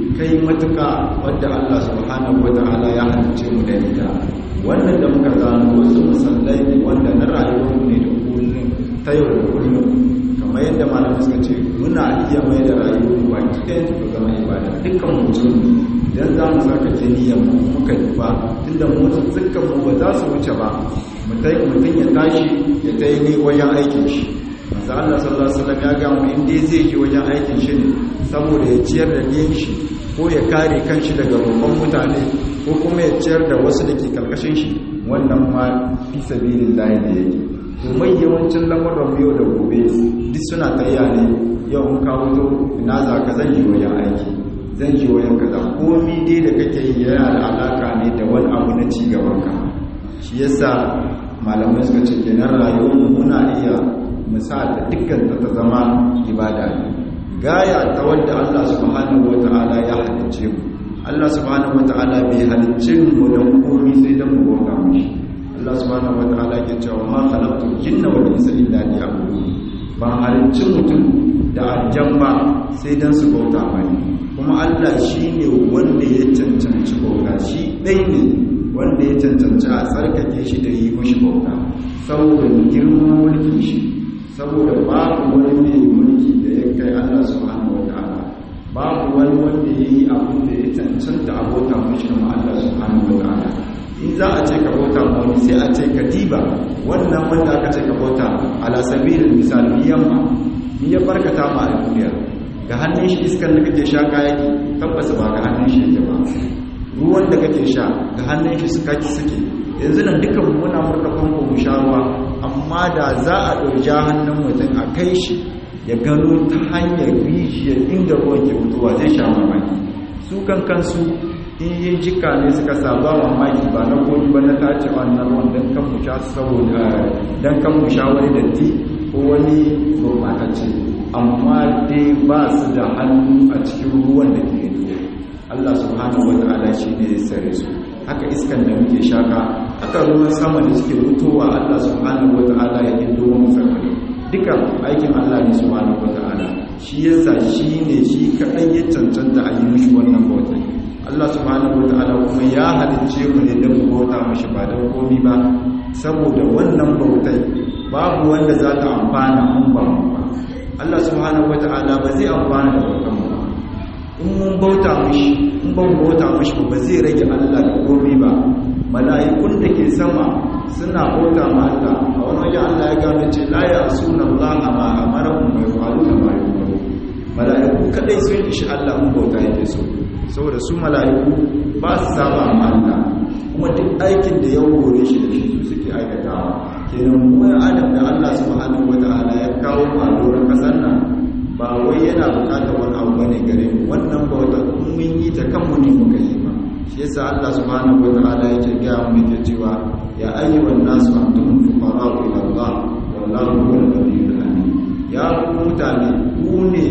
kai matuka wadda Allah subhanahu wata'ala ya halice mu da ita wannan da muka gano wasu musallai ne wanda na rayuwar ne da kullum ta yau da kullum kamar yadda malamai suka ce muna iya mai da rayuwar mu baki ɗaya ta zama ibada dukkan mutum idan za mu saka niyyar mu muka yi ba tunda motsin dukkan mu ba za su wuce ba mutum ya tashi ya ta yi wajen aikin shi manzo Allah sallallahu alaihi wasallam ya ga mu inda zai je wajen aikin shi ne saboda ya ciyar da niyyar shi ko ya kare kanshi daga roƙon mutane ko kuma ya ciyar da wasu da ke karkashin shi wannan ma fi sabilillahi ne yake domin yawancin lamuran yau da gobe duk suna tsaya ne yau in kawo to ina za ka zan yi wajen aiki zan yi wajen kaza komi dai da kake yi yana da alaka ne da wani abu na ci gaban ka shi yasa malamai suka ce kenan rayuwar mu muna iya musa da dukkan ta zama ibada ne gaya ta wanda Allah subhanahu wata'ala ya halicce mu Allah subhanahu wata'ala bai halicce mu don komi sai don mu bauta mishi Allah subhanahu wata'ala ke cewa ma khalaqtul jinna wal insa illa liya'budun ba halicci mutum da aljan ba sai dan su bauta mani kuma Allah shine wanda ya cancanci bauta shi dai ne wanda ya cancanci a tsarkake shi da yi mishi bauta saboda girman mulkin shi saboda babu wani mai mulki da ya kai Allah subhanahu wata'ala babu wani wanda ya yi abin da ya cancanta abota mishi ma Allah subhanahu wata'ala in za a ce ka bauta wani sai a ce ka diba wannan wanda aka ce ka bauta ala sabilin misali yamma ni ya barkata ma a duniya ga hannun shi iskan da kake sha kayaki tabbas ba ga hannun shi yake ba ruwan da kake sha ga hannun shi suka ki suke yanzu nan dukan muna murka famfo mu sha ruwa amma da za a ɗauki hannun mutum a kai shi ya gano ta hanyar rijiyar inda ruwan ke fitowa zai sha mamaki su kan kansu in yin jika ne suka saba mamaki ba na koyi ba na tace wannan ruwan don kan mu sha saboda don kan mu sha wani datti ko wani gurbatacce amma dai ba su da hannu a cikin ruwan da ke duniya Allah subhanahu wa ta'ala shi ne ya sare su haka iskan da muke shaka haka ruwan sama da suke fitowa Allah subhanahu wa ta'ala ya hindo mu sarfani duka aikin Allah ne subhanahu wa ta'ala shi yasa shi ne shi kaɗai ya cancanta a yi mishi wannan bautai Allah subhanahu wata'ala kuma ya halicce mu ne don bauta mashi ba don komi ba saboda wannan bautai babu wanda za ta amfana mun ba mu ba Allah subhanahu wata'ala ba zai amfana da bautan mu ba in mun bauta mashi in ban bauta mashi ba zai rage Allah da komi ba mala'ikun da ke sama suna bauta ma Allah a wani wajen Allah ya gano ce la ya suna Allah ma amara mu mai faru da mai mala'iku kadai sun ishi Allah mun bauta yake so saboda su mala'iku ba su saba ma Allah kuma duk aikin da ya hore shi da shi su suke aikatawa kenan mu adam da Allah subhanahu wataala ya kawo mu a doron kasar nan ba wai yana bukatar wani abu bane gare mu wannan bauta mun yi ta kanmu ne muka yi ba shi yasa Allah subhanahu wataala yake ga mu yake cewa ya ayyuhan nasu antum fuqara'u ila Allah wallahu huwal ghaniyyul hamid ya mutane ku ne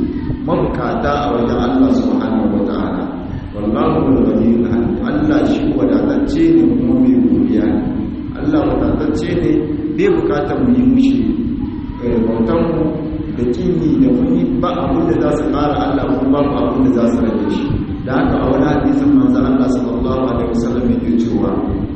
mabukata a wajen Allah subhanahu wata'ala wallahu al-ghaniyyul hamid Allah shi wadatacce ne kuma mai godiya ne Allah wadatacce ne bai bukatar mu yi mushi bautan mu da kimi da muni ba abin da za su ƙara Allah kuma babu abin da za su rage shi da haka a wani hadisin manzo Allah sallallahu alaihi wasallam yake cewa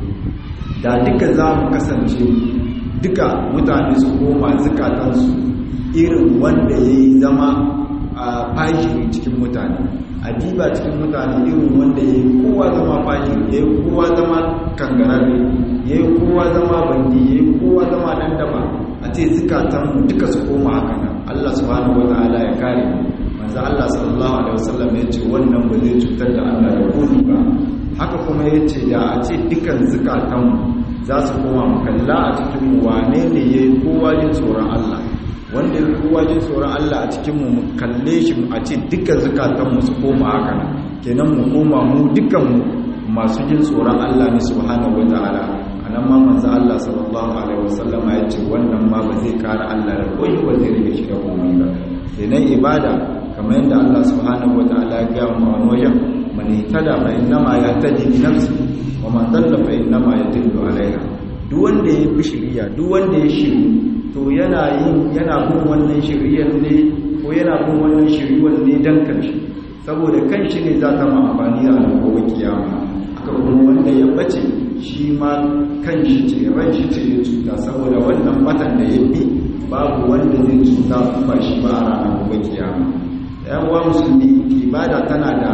da duka za mu kasance duka mutane su koma zukatansu irin wanda ya yi zama a fashiri cikin mutane a diba cikin mutane irin wanda ya yi kowa zama fashiri ya yi kowa zama kangararre ya yi kowa zama bandi ya yi kowa zama dan daba a ce zukatanmu duka su koma haka nan Allah subhanahu wata'ala ya kare manzo Allah sallallahu alaihi wasallam ya ce wannan ba zai cutar da Allah da komi ba haka kuma ya ce da a ce dukan zukatanmu za su koma mu kalla a cikin wane ne ya yi kowa jin tsoron Allah wanda ya kowa jin tsoron Allah a cikinmu mu kalle shi a ce dukkan zukatanmu su koma haka nan kenan mu koma mu dukkanmu masu jin tsoron Allah ne subhanahu wataala anan ma manzo Allah sallallahu alaihi wasallama ya ce wannan ma ba zai kara Allah da koyi ba zai rike shi da komai ba kenan ibada kamar yadda Allah subhanahu wataala ya ga mu a wajen man ihtada fa innama yahtadi bi nafsi wa man dalla fa innama yadillu alaiha duk wanda ya bi shiriya duk wanda ya shiri to yana yin yana bin wannan shiriyar ne ko yana bin wannan shiriwar ne dan kanshi saboda kanshi ne za ta ma amfani a gobe kiyama aka kuma wanda ya bace shi ma kanshi ce ran shi ce ya cuta saboda wannan batan da ya bi babu wanda zai cuta ba shi ba a ranar gobe kiyama yan uwa musulmi ibada tana da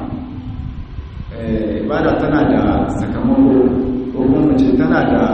ibada tana da sakamako ko kuma ce tana da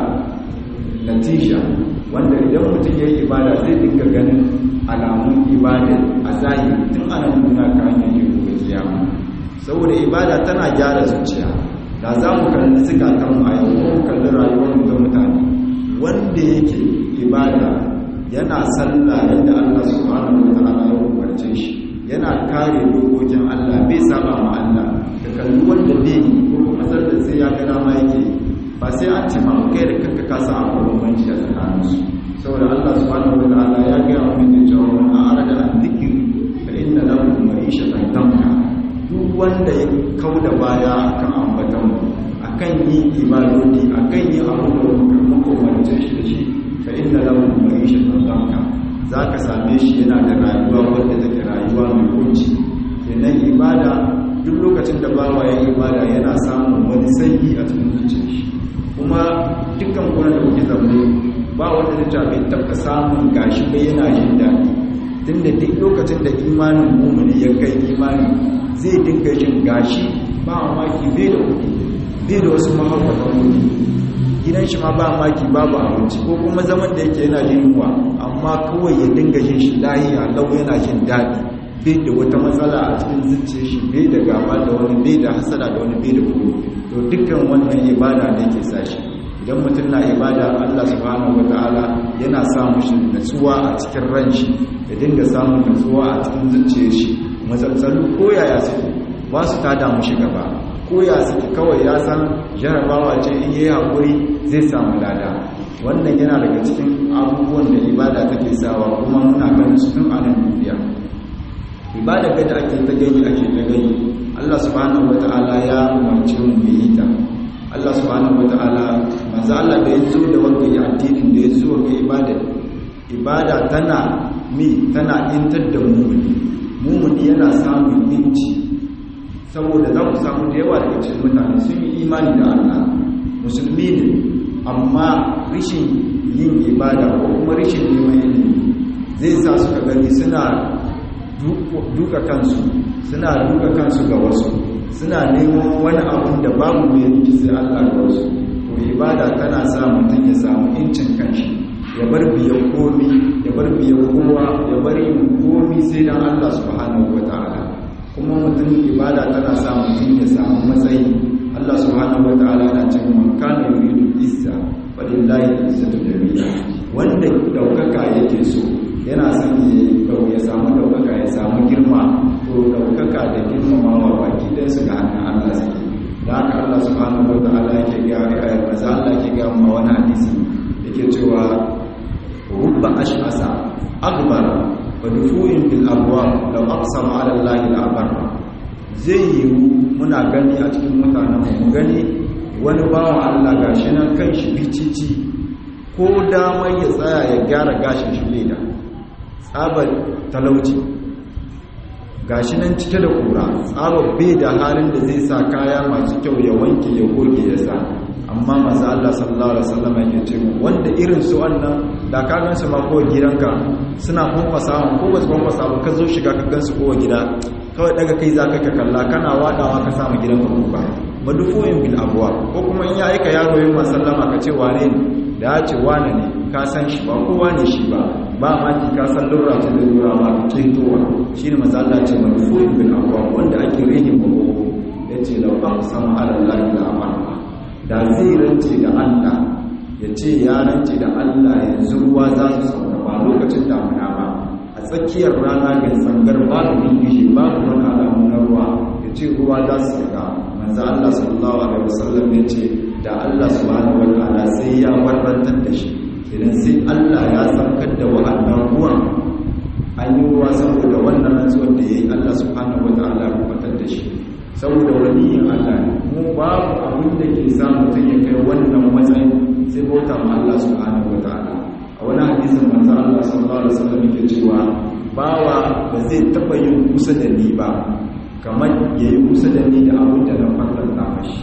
natija wanda idan mutum ya yi ibada zai dinga ganin alamun ibada a zahiri tun ana nuna ka hanyar yin gobe kiyama saboda ibada tana gyara zuciya da za mu kalli zukatan mu a yau ko mu kalli rayuwar mu da mutane wanda yake ibada yana sallah yadda Allah subhanahu wa ta'ala ya umarce shi yana kare dokokin Allah bai saba ma Allah da kalli wanda bai ko kuma sallar sai ya ga dama yake ba sai an ce ma kai da kanka ka sa akwai bambanci a tsakaninsu saboda Allah subhanahu wa ta'ala ya ga mu da cewa man arada an dhikri fa inna lahu ma'ishatan danka duk wanda ya kauda baya akan ambatan mu akan yi ibadodi akan yi abu da muka umarce shi da shi fa inna lahu ma'ishatan danka zaka same shi yana da rayuwa wanda take rayuwa mai kunci kenan ibada duk lokacin da bawa ya ibada yana samun wani sanyi a cikin zuciyar shi kuma dukkan kuna da kuke zaune ba wanda zai ta bai taɓa samun gashi bai yana jin daɗi tunda duk lokacin da imanin mumuni ya kai imani zai dinga jin gashi ba maki bai da kuɗi bai da wasu mahaifatan kuɗi gidan shi ma ba maki babu abinci ko kuma zaman da yake yana jin yunwa amma kawai ya dinga jin shi lahiya lau yana jin daɗi bai da wata matsala a cikin zuciyar shi bai da gaba da wani bai da hasada da wani bai da kuma to dukkan wannan ibada ne ke sa shi idan mutum na ibada Allah subhanahu wataala yana sa mushi natsuwa a cikin ran shi ya dinga samun natsuwa a cikin zuciyar shi matsatsalu ko yaya suke ba su tada mushi gaba ko ya suke kawai ya san jarabawa ce in yi haƙuri zai samu lada wannan yana daga cikin abubuwan da ibada take sawa kuma muna ganin su tun a nan duniya ibada ga da ake ta gani ake ta gani Allah subhanahu wata'ala ya umarci mu mu yi ta Allah subhanahu wata'ala manzo Allah da ya zo da wanda ya addinin da ya zo ga ibada ibada tana mi tana intar da mumuni mumuni yana samun inci saboda za ku samu da yawa daga cikin mutane sun yi imani da Allah musulmi ne amma rishin yin ibada ko kuma rishin neman ilimi zai sa suka gani suna duka kansu suna duka kansu ga wasu suna neman wani abun da babu mai yanki sai Allah ga wasu to ibada tana sa mutum ya samu incin kanshi ya bar biyan komi ya bar biyan kowa ya bar yin komi sai dan Allah subhanahu wataala kuma mutum ibada tana sa mutum ya samu matsayi Allah subhanahu wataala na cewa man kana yuridu izza walillahi izzatu jami'a wanda daukaka yake so yana son ya samu daukaka ya samu girma to daukaka da girmamawa baki dan su ga hannun Allah suke da haka Allah subhanahu wataala yake ga ayar maza Allah yake ga mu wani hadisi yake cewa rubba ash'asa akbar wa dufu'in bil abwab law aqsama ala Allah la barra zai yiwu muna gani a cikin mutanen mu gani wani bawan Allah gashi nan kan shi bicici ko damar ya tsaya ya gyara gashin shi leda tsabar talauci gashi nan cike da kura tsabar bai da halin da zai sa kaya masu kyau ya wanke ya goge ya sa amma maza Allah sallallahu alaihi wasallam yake ce mu wanda irin su wannan da ka gansu ma kowa gidanka suna kwankwasa ko ba su kwankwasa ba ka zo shiga ka gansu kowa gida kawai daga kai za ka ka kalla kana wadawa ka samu gidanka kuka madufoyin bil abuwa ko kuma in ya aika yaro yin masallama ka ce wane ne da ya ce wane ne ka san shi ba kowa ne shi ba ba ma ki ka san lura ta da lura ma ka ketowa shi ne mazalla ce madufoyin bil abuwa wanda ake rage mako ya ce lau an sama alallahi da amana da zai rance da allah ya ce ya rance da allah yanzu ruwa za su sauka ba lokacin damuna ba a tsakiyar rana ga tsangar babu dingishi babu wani alamu na ruwa ya ce ruwa za su sauka manzo Allah sallallahu alaihi wasallam ya ce da Allah subhanahu wataala sai ya warrantar da shi idan sai Allah ya saukar da wa'annan ruwan an yi ruwa saboda wannan rantsuwar da yayi Allah subhanahu wataala ya kubatar da shi saboda waliyin Allah mu babu abin da ke sa mutum ya kai wannan matsayin sai bauta ma Allah subhanahu wataala a wani hadisin manzo Allah sallallahu alaihi wasallam yake cewa bawa ba zai taba yin kusa da ni ba kamar yayi kusa da ni da abin da na farlanta mashi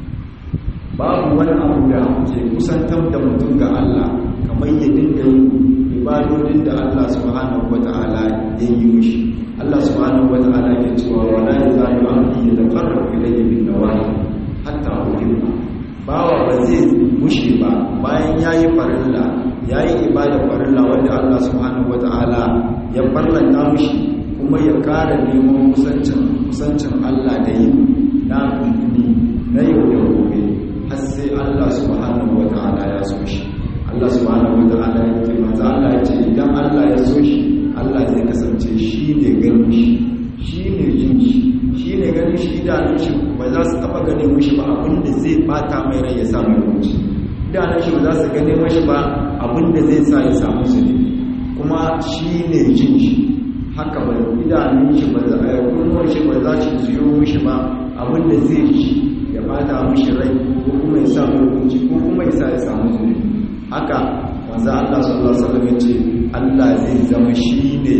babu wani abu da ke kusantar da mutum ga Allah kamar ya dinga yin ibadodin da Allah subhanahu wata'ala ya yi mishi Allah subhanahu wata'ala ke cewa wala yazalu abdi yataqarrabu ilayya bin nawahi hatta uhibba bawa ba zai mushe ba bayan yayi farilla yayi ibada farilla wanda Allah subhanahu wata'ala ya farlanta mishi kuma ya kara neman kusancin kusancin Allah da yi na na yau da gobe har sai Allah subhanahu wata'ala ya so shi Allah subhanahu wata'ala ya ce manzo Allah ya ce idan Allah ya so shi Allah zai kasance shi ne ganin shi shi ne jin shi shi ne ganin shi idanun shi ba za su taba gane mushi ba abinda zai bata mai rai ya samu ruci idanun shi ba za su gane mashi ba abinda zai sa ya samu zunubi kuma shi ne jin shi haka ba idanun shi ba za a kunnuwar shi ba za su ziyo mushi ba abinda zai ji ya bata mushi rai ko kuma ya samu ruci ko kuma ya sa ya samu zunubi haka wanzu Allah sallallahu alaihi wasallam ya ce Allah zai zama shi ne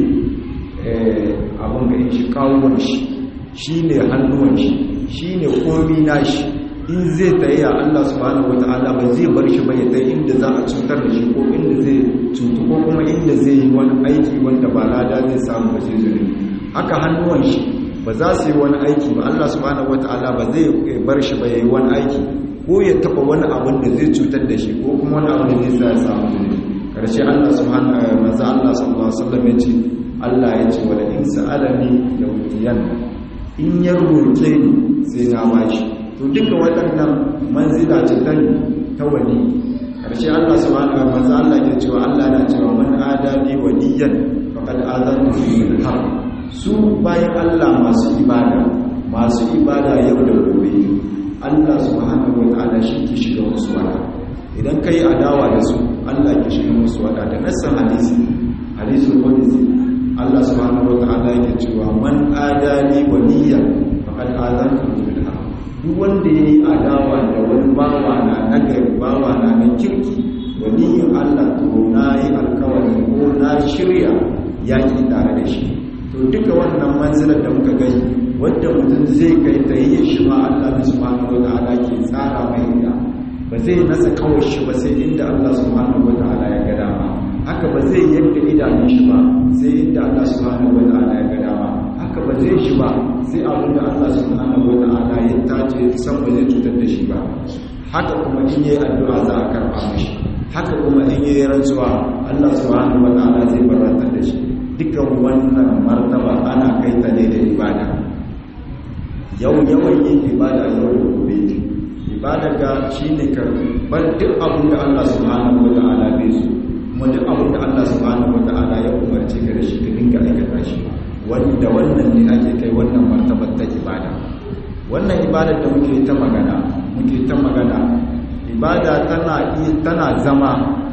abin ga shi kawon shi shi ne hannuwan shi shi ne komi na shi in zai tayi a Allah subhanahu wata'ala ba zai bar shi ba ya ta inda za a cutar da shi ko inda zai cutu ko kuma inda zai yi wani aiki wanda ba lada zai samu ba zai zuri haka hannuwan shi ba za su yi wani aiki ba Allah subhanahu wata'ala ba zai bar shi ba ya yi wani aiki ko ya taba wani abin da zai cutar da shi ko kuma wani abin da zai sa ya samu zuri karshe Allah subhanahu manzo Allah sallallahu alaihi wasallam ya ce Allah ya ce wala in sa'alani yawtiyan in ya roke ni sai na bashi to duka waɗannan manzila ce ta ta wali karshe Allah subhanahu wa ta'ala Allah ya ce Allah na cewa man adani waliyan faqad azantu bil harb su bayan Allah masu ibada masu ibada yau da gobe Allah subhanahu wa ta'ala shi ke shiga musu wada idan kai adawa da su Allah ke shiga musu wada da nassan hadisi hadisul qudsi Allah subhanahu wata'ala yake cewa man adani waliya faqad azantu bil harb duk wanda yayi adawa da wani bawa na nagari bawa na na kirki waliyin Allah to nayi alkawari ko na shirya yaki tare da shi to duka wannan manzilar da muka gani wanda mutum zai kai ta yi shi ma Allah subhanahu wata'ala ke tsara mai ita ba zai nasa kawai shi ba sai inda Allah subhanahu wata'ala ya ga dama haka ba zai yadda idanun shi ba sai inda Allah subhanahu wa ta'ala ya ga dama haka ba zai shi ba sai abin da Allah subhanahu wa ta'ala ya tace san ba zai cutar da shi ba haka kuma in yayi addu'a za a karba mishi haka kuma in yayi rantsuwa Allah subhanahu wa ta'ala zai barantar da shi dukkan wannan martaba ana kai ta ne da ibada yau yawan yin ibada yau da gobe ibada ga shine ka bar duk abin da Allah subhanahu wa ta'ala bai so kuma duk abin da Allah subhanahu wata'ala ya umarce ka da shi ka dinga aikata shi wanda wannan ne ake kai wannan martabar ta ibada wannan ibadar da muke ta magana muke ta magana ibada tana tana zama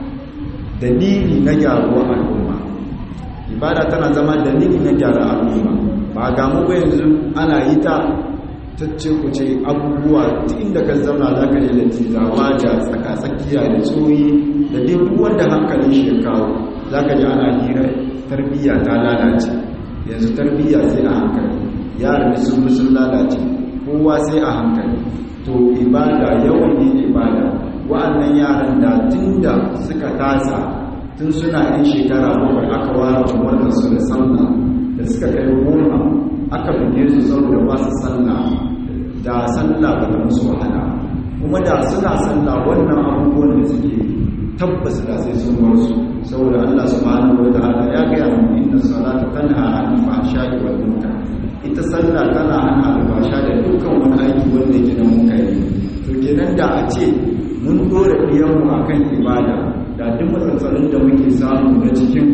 dalili na gyaruwar al'umma ibada tana zama dalili na gyara al'umma ba ga mu ba yanzu ana yi ta tacce ku ce abubuwa inda kan zauna za ka je da tizawa da tsakatsakiya da tsoyi da dai duk wanda hankalin shi ya kawo za ka ji ana hira tarbiyya ta lalace yanzu tarbiyya sai a hankali yaran sun sun lalace kowa sai a hankali to ibada yawan yin ibada wa'annan yaran da tun da suka tasa tun suna yin shekara bakwai aka ware umarnin su da sallah da suka kai goma aka buge su saboda ba su sallah da sallah ba ta musu wahala kuma da suna sallah wannan abubuwan da suke tabbas da sai sun bar su saboda Allah subhanahu wa ta'ala ya ga mu inna salata tanha 'anil fahsha'i wal munkar ita sallah tana hana albasha da dukkan wani aiki wanda yake na munkari to kenan da a ce mun dora diyanmu akan ibada da duk matsatsalin da muke samu na cikin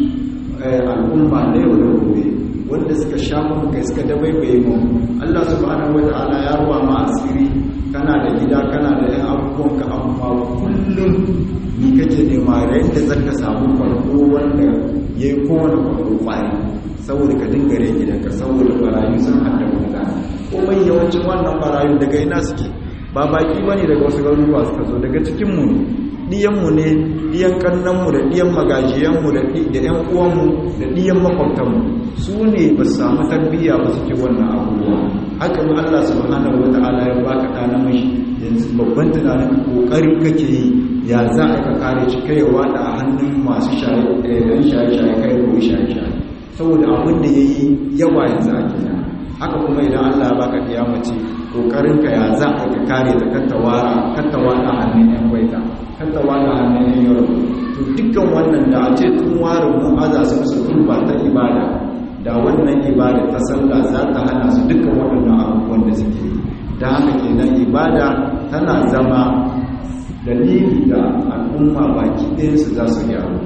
al'umma na yau da gobe wanda suka sha mu kai suka dabaibaye mu Allah subhanahu wata'ala ya ruwa ma asiri kana da gida kana da yan abubuwan ka amma kullum ni kake nema da yadda zaka samu farko wanda yayi kowane farko kwari saboda ka dinga rage gidanka saboda barayu sun hada wuta komai yawancin wannan barayu daga ina suke ba baki bane daga wasu garuruwa suka zo daga cikin mu ɗiyanmu ne ɗiyan ƙannanmu da ɗiyan magajiyanmu da ‘yan uwanmu da ɗiyan makwabtanmu su ne ba su samu tarbiyya ba suke wannan abubuwa haka ma Allah subhanahu wa ta'ala ya baka ɗa namiji yanzu babban tunanin ƙoƙari kake yi ya za a ka kare shi kai wada a hannun masu shaye-shaye kai ko shaye-shaye saboda abin da ya yi yawa yanzu a gina haka kuma idan Allah ya baka kiyamace kokarin ka ya za a ka kare ta kattawara kattawara hannun yan baita kattawara hannun yan yaro to dukkan wannan da a ce tun ware mun aza su su turba ta ibada da wannan ibada ta sallah za ta hana su dukkan waɗannan abubuwan da suke yi da haka kenan ibada tana zama dalili da al'umma baki ɗayansu za su gyaru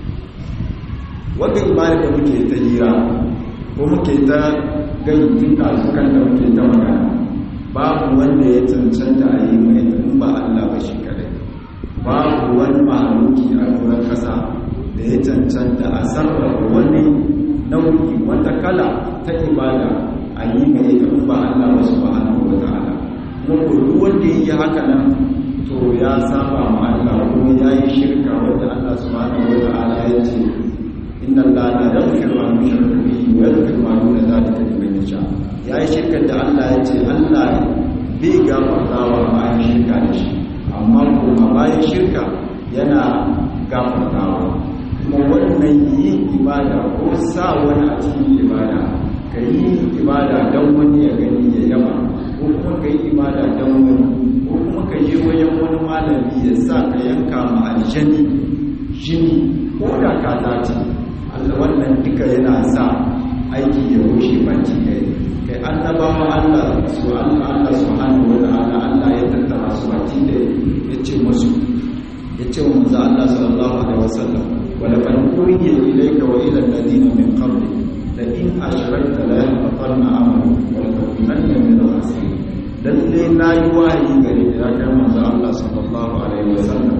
wadda ibada da muke ta hira ko muke ta gani tun ɗazukan da muke ta magana babu wanda ya cancanta a yi mai in ba Allah ba shi kadai babu wani mahaluki a doron ƙasa da ya cancanta a sarrafa wani nau'i wata kala ta ibada a yi mai in ba Allah ba su ba wa ta'ala kuma duk wanda ya yi haka nan to ya saba ma Allah kuma ya yi shirka wanda Allah subhanahu wa ta'ala ya ce inna Allah la yaghfiru an yushraka bihi wa yaghfiru ma duna dhalika liman yasha ya yi shirka da Allah ya ce Allah bai gafartawa bayan shirka da shi amma kuma bayan shirka yana gafartawa kuma wannan yin ibada ko sa wani a cikin ibada ka yi ibada don wani ya gani ya yaba ko kuma ka yi ibada don wani ko kuma ka je wajen wani malami ya sa ka yanka ma aljani jini ko da ka dace Allah wannan duka yana sa aiki ya rushe baki kai kai annabawa Allah su Allah Allah subhanahu wa ta'ala Allah ya tattara su baki da yace musu yace wa manzo Allah sallallahu alaihi wasallam wa laqad uhiya ilayka wa ila alladhina min qablik la in ashrakta la yahbatanna amalu wa la takunanna min al-khasirin lalle na yi wahayi gare da ya kai manzo Allah sallallahu alaihi wasallam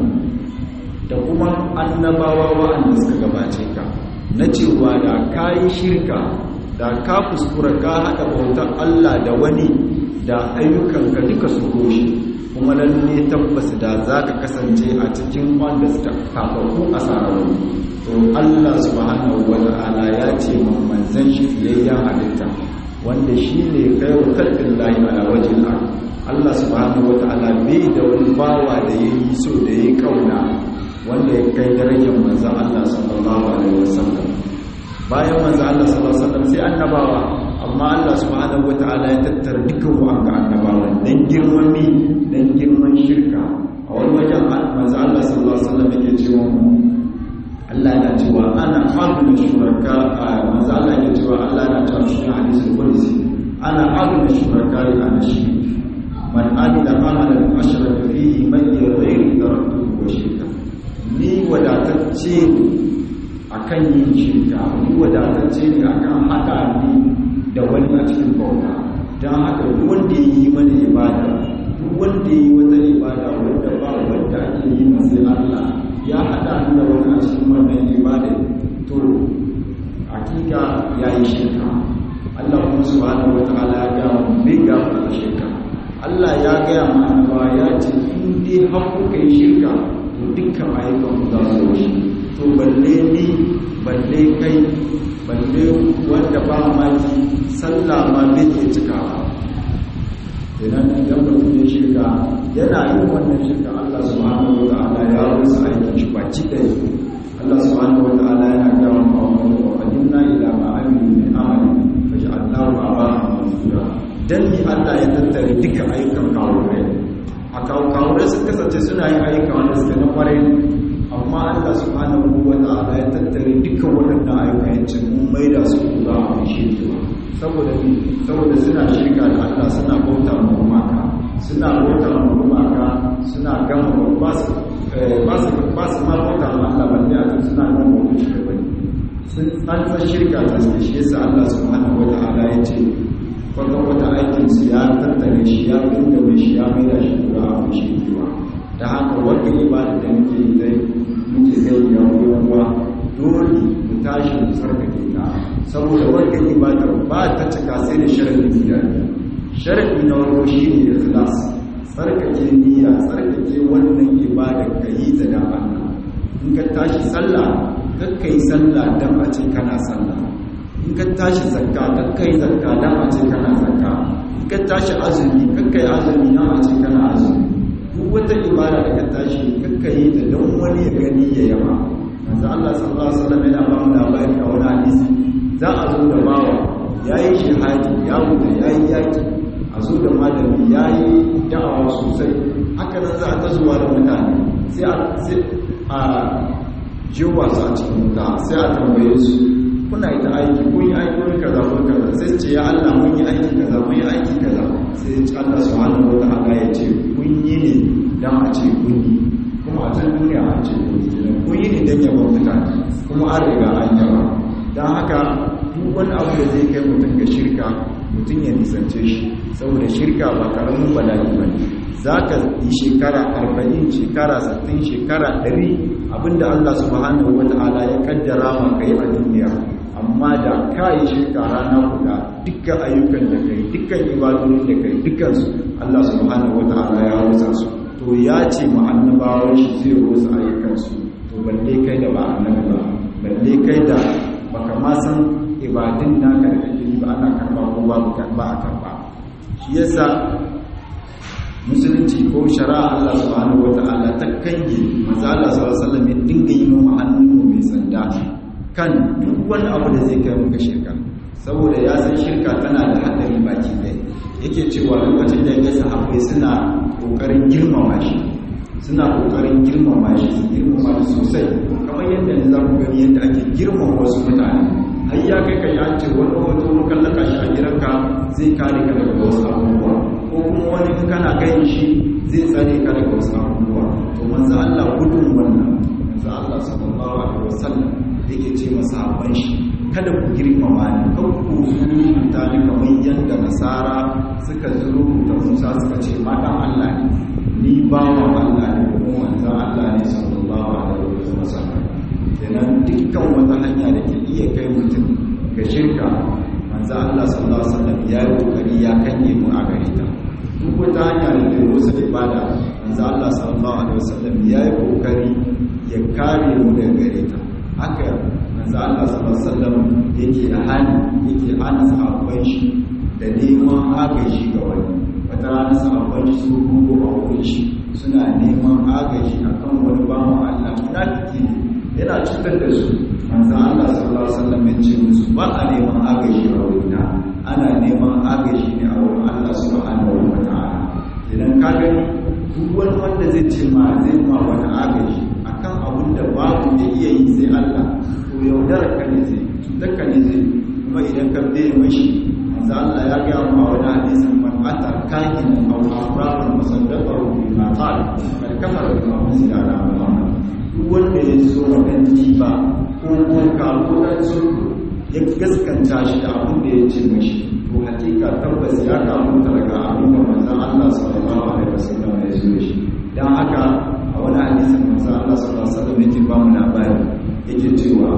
da kuma annabawa wa'anda suka gabace ka na cewa da kayi shirka da ka kuskura ka haɗa bautar Allah da wani da ayyukanka duka su goshi kuma lalle tabbas da za ka kasance a cikin wanda suka kafafu a sararru to Allah subhanahu wa ta'ala ya ce manzan shi fiyayyen halitta wanda shi ne kai wa kalbin layi ala wajen Allah subhanahu wa ta'ala bai da wani bawa da ya yi so da ya yi kauna wanda ya kai darajar manzan Allah sallallahu alaihi wasallam bayan manzan Allah sallallahu alaihi wasallam sai annabawa amma Allah subhanahu wa ta'ala ya tattara dukkan wa'anga annabawan dan girman mi dan girman shirka a wani wajen manzan Allah sallallahu alaihi wasallam yake cewa Allah yana cewa ana fadlu shuraka manzo Allah yake cewa Allah yana cewa shi hadisul qudsi ana fadlu shuraka ana shi man amila amalan ashraka fihi man ghayri taraktuhu wa shirka ni wadatacce akan yin shirka ni wadatacce ne akan hada ni da wani a cikin bauta dan haka duk wanda yi mana ibada duk wanda yi wata ibada wanda ba wanda ake yi masa Allah ya haɗa da wani a cikin wannan ibada to hakika ya yi shirka Allah kuma subhanahu wa ta'ala ya ga mu bai ga mu shirka Allah ya gaya mu annabawa ya ce in dai har kuka yi shirka to dukkan ayyukan ku za su rushe to balle ni balle kai balle wanda ba maki sallah ma bai ke cikawa idan idan mutum ya shirka yana yin wannan shirka Allah subhanahu wa ta'ala ya rusa aikin shi baki ɗaya Allah subhanahu wa ta'ala yana gawa ma'amuru wa qadimna ila ma amilu min amali faj'alnahu abahan mansura dan ni Allah ya tattare duka ayyukan kawurai a kawurai sun kasance suna yin ayyuka wanda suka na kwarai amma Allah subhanahu wa ta'ala ya tattare dukkan waɗannan ayyuka ya ce mun maida su kura a shi saboda saboda suna shirka da Allah suna bauta ma gumaka suna bauta ma gumaka suna gama ba su ba su ba su ma bauta ma Allah balle a kan suna gama bauta shi da bane sun an san shirka ta suke shi yasa Allah subhanahu wata'ala ya ce kwata wata aikin su ya tattare shi ya dinga mai shi ya mai da shi kura a mai shi kiwa da haka wanda ibada da muke zai muke zai ya ruwa dole mu tashi mu sarkake ta saboda wanda ibada ba ta cika sai da sharadin guda sharadi na farko shine ikhlas tsarkake niyya tsarkake wannan ibada ka yi ta a ce kana sallah in ka tashi zakka kakkai zakka dan a ce kana zakka in ka tashi azumi kakkai azumi dan a ce kana azumi duk wata ibada da ka tashi kakkai ta don wani ya gani ya yaba manzo Allah sallallahu alaihi wasallam yana ba mu labari a wani hadisi za a zo da bawa yayi shahadi ya mutu yayi yaki a zo da malami yayi da'awa sosai haka nan za a ta zuwa da mutane sai a sai a jiwa su a cikin wuta sai a tambaye su kuna yi ta aiki kun yi aiki wani kaza kun kaza sai ce ya Allah mun yi aiki kaza mun yi aiki kaza sai ya ci Allah subhanahu wa ta'ala ya ce kun yi ne dan a ce kun yi kuma a can duniya an ce kun yi kenan kun yi ne dan yaba mutane kuma an riga an yaba dan haka duk wani abu da zai kai mutum ga shirka mutum ya nisance shi saboda shirka ba karamin bala'i ba ne za ka yi shekara arba'in shekara sittin shekara ɗari abinda Allah subhanahu wa ta'ala ya kaddara ma kai a duniya amma da ka yi shirka rana guda dukkan ayyukan da kai dukkan ibadodin da kai dukkansu Allah subhanahu wa ta'ala ya rusa su to ya ce ma annabawan shi zai rusa ayyukansu to balle kai da ba annabi ba balle kai da baka ma san ibadin naka da kake yi ba ana karba ko babu ba a karba shi yasa musulunci ko shari'a Allah subhanahu wata'ala ta kange manzo Allah sallallahu alaihi wasallam ya dinga yi mu hannu mai sanda kan duk wani abu da zai kai muka shirka saboda ya san shirka tana da hadari baki ɗaya yake cewa lokacin da ya sahabbai suna kokarin girmama shi suna kokarin girmama shi su girmama shi sosai kamar yadda ne za ku gani yadda ake girmama wasu mutane har ya kai ka yace wani hoto mun kallaka shi a gidanka zai kare ka daga wasu abubuwa ko kuma wani in kana gani shi zai tsare ka daga wasu abubuwa to manzo Allah gudun wannan manzo Allah sallallahu alaihi wasallam yake ce masa habban shi kada ku girmama ni kan ku zuruta ni kamar yadda nasara suka zuruta Musa suka ce ma dan Allah ne ni bawan Allah ne kuma manzo Allah ne sallallahu alaihi wasallam kenan dukkan wata hanya da ke iya kai mutum ga shirka manzo Allah sallallahu alaihi wasallam ya yi kokari ya kanye mu a gare ta duk wata hanya da ke wasu ibada manzo Allah sallallahu alaihi wasallam ya yi kokari ya kare mu daga gare ta haka manzo Allah sallallahu alaihi wasallam yake da hali yake hana sahabban shi da neman agaji ga wani wata rana sahabban shi su rubo a wurin shi suna neman agaji akan wani bawan Allah munafiki ne yana cutar da su manzan Allah sallallahu Alaihi wasallam ya ce musu ba a neman agaji a wurina ana neman agaji ne a wurin Allah subhanahu wa ta'ala idan ka gani duk wani wanda zai ce ma zai ma wani agaji akan abin da babu da iya yi sai Allah to yaudar ka ne zai cutar ka ne zai kuma idan ka bai mashi manzan Allah ya ga mu a wani hadisin man ata kahin aw afraqan musaddaqahu bima qala bal kafara bima unzila ala Muhammad wanda ya zo wadan ba ko koka ko dan sulhu ya gaskanta shi da abin da ya ce mashi to hakika tabbas ya kamu daga abin da manzon Allah sallallahu alaihi wasallam ya zo shi dan haka a wani hadisin manzon Allah sallallahu alaihi wasallam yake ba mu labari yake cewa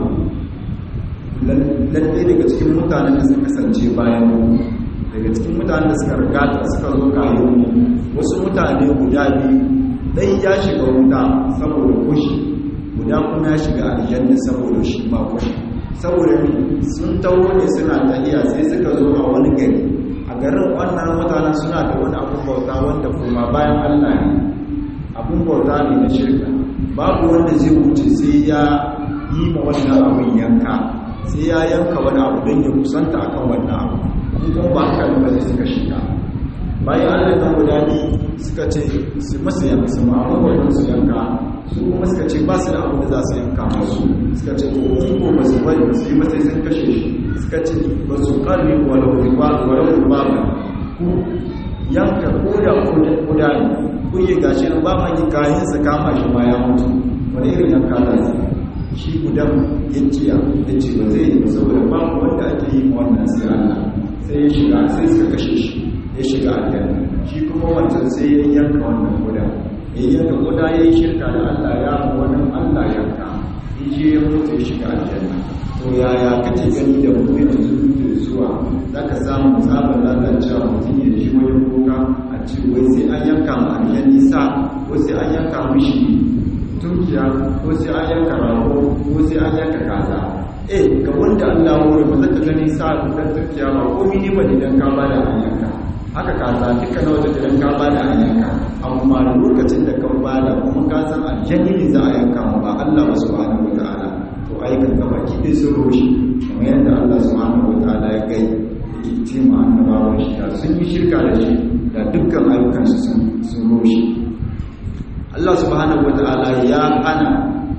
lalle daga cikin mutanen da suka kasance bayan mu daga cikin mutanen da suka rigata suka zo kayan mu wasu mutane guda biyu dai ya shiga wuta saboda kushi guda kuma ya shiga aljanna saboda shi ma kushi saboda sun tawo ne suna tahiya sai suka zo a wani gari a garin wannan mutanen suna da wani abun bauta wanda kuma bayan Allah ne abun bauta ne na shirka babu wanda zai wuce sai ya yi ma wannan abun yanka sai ya yanka wani abu don ya kusanta akan wannan abu in kuma ba haka ba zai suka shiga bayan Allah nan guda biyu suka ce su masu yanka su ma'amma wajen su yanka su kuma suka ce ba su da abu da za su yanka masu suka ce ko ko ba su bari ba su yi mata sun kashe shi suka ce ba su karni walau riba walau riba ba ku yanka ko da kuda ne ku yi gashi nan ba man yi kayan su kama shi ma ya mutu wani irin yanka za su shi gudan ya ciya ya ce ba zai yi ba saboda babu wanda ake yi wannan sai Allah sai ya shiga sai suka kashe shi ya shiga aljanna shi kuma wancan sai ya yanka wannan guda ya yanka guda ya yi shirka da Allah ya mu wannan Allah yanka ya je ya mutu ya shiga aljanna to yaya kake gani da mu yanzu da zuwa zaka samu tsabar lalacewa mutum ya ji wajen kuka a ce wai sai an yanka ma aljanni sa ko sai an yanka mishi tunkiya ko sai an yanka rago ko sai an yanka kaza eh ga wanda Allah hore ba zaka gani sa dan turkiya ba komai ne ba idan ka bada hanyarka haka ka za duka na wata idan ka bada hanyarka amma lokacin da ka bada kuma ka san aljanni ne za a yanka ma ba Allah ba subhanahu wataala to ai kan gaba ki dai sun roshi kamar yadda Allah subhanahu wataala ya gai yake ce ma annabawan shi da sun yi shirka da shi da dukkan ayyukansu sun sun roshi Allah subhanahu wataala ya hana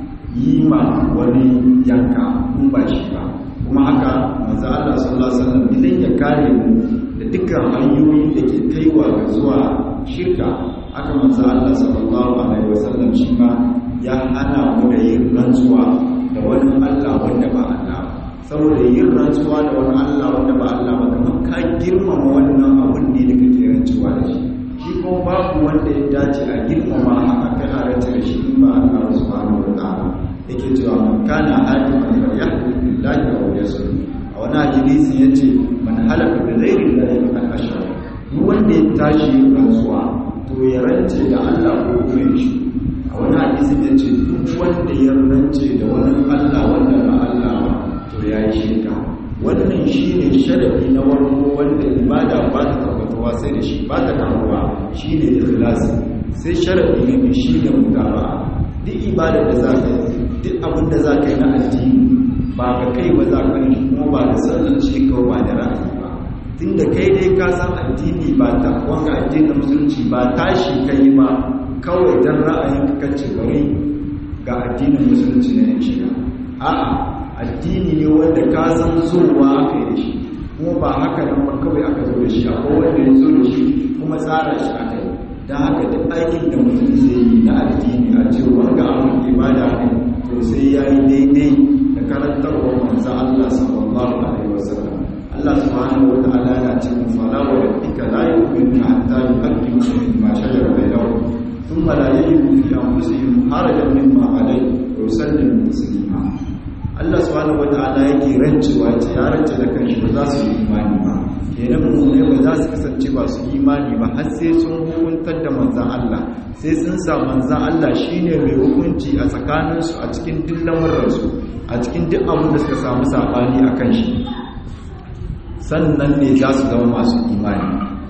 yi ma wani yanka in ba shi ba kuma haka manzo Allah sallallahu alaihi wasallam idan ya kare mu da dukkan hanyoyi da ke kaiwa ga zuwa shirka haka manzo Allah sallallahu alaihi wasallam shi ma ya hana mu da yin rantsuwa da wani Allah wanda ba Allah saboda yin rantsuwa da wani Allah wanda ba Allah ba kamar ka girmama wannan abun ne da kake rantsuwa da shi shi kuma babu wanda ya dace a girmama a kai a rantsa da shi in ba Allah subhanahu wa ta'ala yake cewa man kana haliman falyahlil billahi aw yasur a wani hadisi yace man halaka bi ghairi llahi faqad ashraka duk wanda ya tashi rantsuwa to ya rance da Allah ko kuma ya shi a wani hadisi yace duk wanda ya rance da wani Allah wanda ba Allah ba to ya yi shirka wannan shine sharadi na warko wanda ibada ba ta tabbatuwa sai da shi ba ta karuwa shine ikhlasi sai sharadi na biyu shine mutaba'a duk ibadar da za ka yi duk abin da za ka yi na addini ba ga kai ba za ka yi kuma ba da sannan ce kawai ba da ra'ayi ba tun da kai dai ka san addini ba ta wanga addinin musulunci ba tashi ka yi ba kawai don ra'ayin ka kace bari ga addinin musulunci na yin shiga a'a addini ne wanda ka san zuwa aka yi da shi kuma ba haka nan ba kawai aka zo da shi akwai wanda ya zo da shi kuma tsara shi aka yi da haka duk aikin da mutum zai yi na addini a cewa ga abin ibada ne to sai ya yi daidai da karantarwar manzan Allah sallallahu alaihi wasallam Allah subhanahu wa ta'ala yana cikin fala wa rabbika la yu'minuna hatta yuhaqqimu ma shajara bainahum thumma la yajidu fi anfusihim harajan mimma alayhi wa yusallimu taslima Allah subhanahu wa ta'ala yake rancewa ce ya rance da kanshi ba za su yi imani ba kenan mummune ba za su kasance ba su imani ba har sai sun hukuntar da manzan Allah sai sun sa manzan Allah shine mai hukunci a tsakaninsu a cikin duk lamararsu a cikin duk abin da suka samu sabani a kan shi sannan ne za su zama masu imani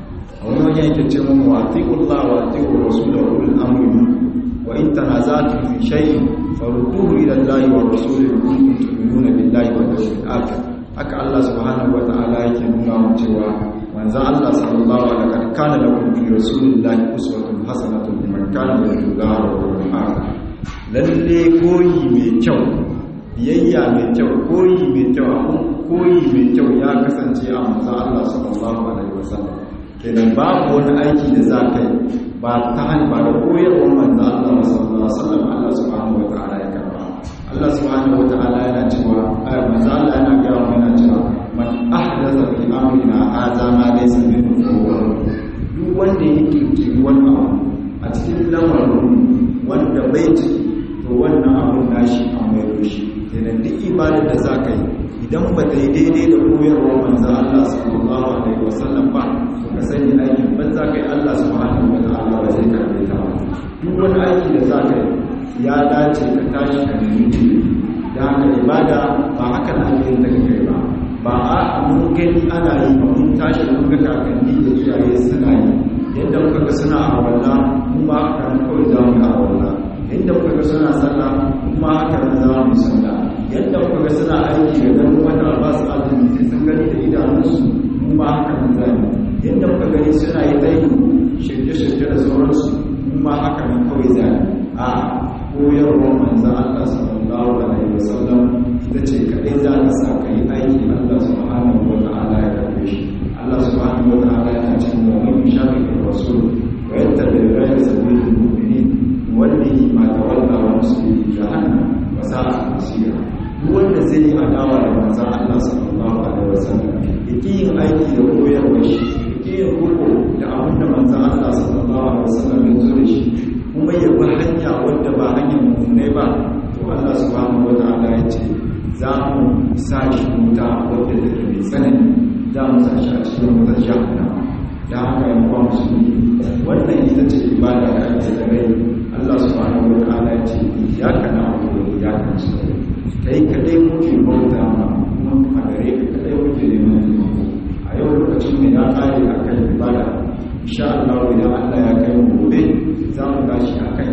a wani wajen yake ce mu wa atiqullah wa atiqur rasul wa ulul amri wa in tanaza'tum fi shay'in farudduhu ila allahi wa rasul in kuntum tu'minuna billahi wal yawmil akhir haka Allah subhanahu wata'ala yake nuna mu cewa manzon Allah sallallahu alaihi wa sallam kana lakum fi rasulillahi uswatun hasanatun liman kana yarjullaha wal yawmil akhir lalle koyi mai kyau biyayya mai kyau koyi mai kyau abun koyi mai kyau ya kasance a manzon Allah sallallahu alaihi wa sallam kenan babu wani aiki da za ka yi ba ta hanyar ba da koyarwar manzon Allah sallallahu alaihi wa sallam Allah subhanahu wata'ala ya karba Allah subhanahu wata'ala yana cewa ayar manzo Allah yana ga mu yana cewa man ahdatha fi amrina hadha ma laysa minhu fahuwa duk wanda ya kirkiri wani abu a cikin lamarin wanda bai ci to wannan abun nashi an mai shi kenan duk ibadar da za ka yi idan ba ta yi daidai da koyarwar manzo Allah sallallahu alaihi wasallam ba to ka sani aikin ban za ka yi Allah subhanahu wata'ala ba zai karbe ta ba duk wani aiki da za ka yi ya dace ka tashi ka nemi ilimi da haka ibada ba haka na ake ta kai ba ba a mun gani ana yi ba mun tashi mun ga kakanni da iyaye suna yi yadda muka ga suna a walla mun ba haka nan kawai za mu yi a walla yadda muka ga suna sallah mun ba haka nan za mu sallah yadda muka ga suna aiki da ganin wata ba su azumi sai sun gani da idanunsu mun ba haka nan za mu yadda muka gani suna yi tsayi shirke-shirke da sauransu mun ba haka nan kawai za mu a koyarwar manzan Allah sallallahu alaihi wasallam ita ce kaɗai za ta sa ka yi aiki Allah subhanahu wa ta'ala ya karbe shi Allah subhanahu wa ta'ala yana cikin wani shafi da rasul wa yadda da rai sabilin mu'minin wallahi ma tawalla wa muslimin jahannam wa sa'a masira duk wanda zai yi adawa da manzan Allah sallallahu alaihi wasallam yake yin aiki da koyarwar shi yake yin roko da abin da manzan Allah sallallahu alaihi wasallam ya zo da shi kuma ya bi hanya wadda ba hanyar mummunai ba to Allah subhanahu wa ta'ala ya ce za mu sa shi wuta wadda take mai tsanani za mu sa shi a cikin wutar jahannama da haka yan kwa musulmi wannan ita ce ibada da ake da rai Allah subhanahu wa ta'ala ya ce iyyaka na'budu wa iyyaka nasta'in kai kadai muke bauta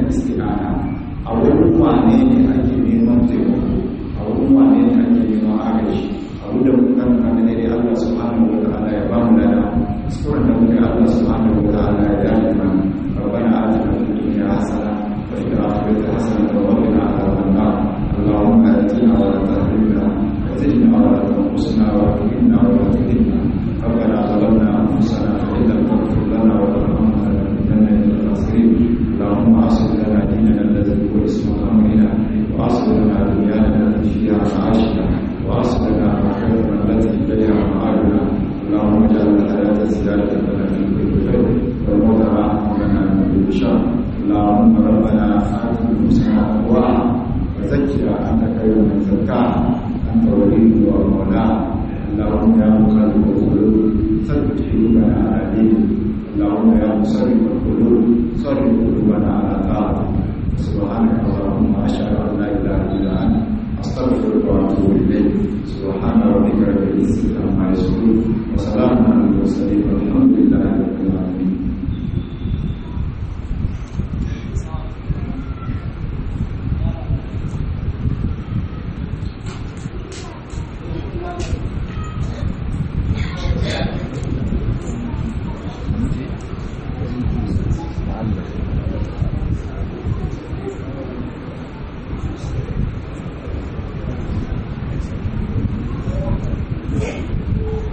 isti'ana a wurin wane ne ake neman taimako a wurin wane ne ake neman agaji a wurin kan kan ne dai Allah subhanahu wa ta'ala ya ba mu lada suran da muke Allah subhanahu wa ta'ala ya dace mana ربنا آتنا في الدنيا حسنة وفي الآخرة حسنة وقنا عذاب النار اللهم آتنا ولا تهلكنا وزدنا ولا تنقصنا واكرمنا ولا تهنا ربنا ظلمنا أنفسنا فإن لم تغفر لنا وترحمنا لنكونن من الخاسرين اللهم أصلح لنا ديننا الذي هو اسم أمرنا وأصلح لنا دنيانا التي فيها معاشنا وأصلح لنا آخرتنا التي إليها معادنا اللهم اجعل الحياة زيادة لنا في كل خير والموت راحة لنا من كل شر اللهم ربنا آت نفوسنا تقواها وزكها أنت خير من زكاها أنت ولي ومولاها اللهم يا مخلق القلوب ثبت قلوبنا على دينك اللهم يا مصرف القلوب صرف قلوبنا على طاعتك سبحانك اللهم أشهد أن لا إله إلا أنت أستغفرك وأتوب إليك سبحان ربك رب العزة عما يصفون وسلام على المرسلين والحمد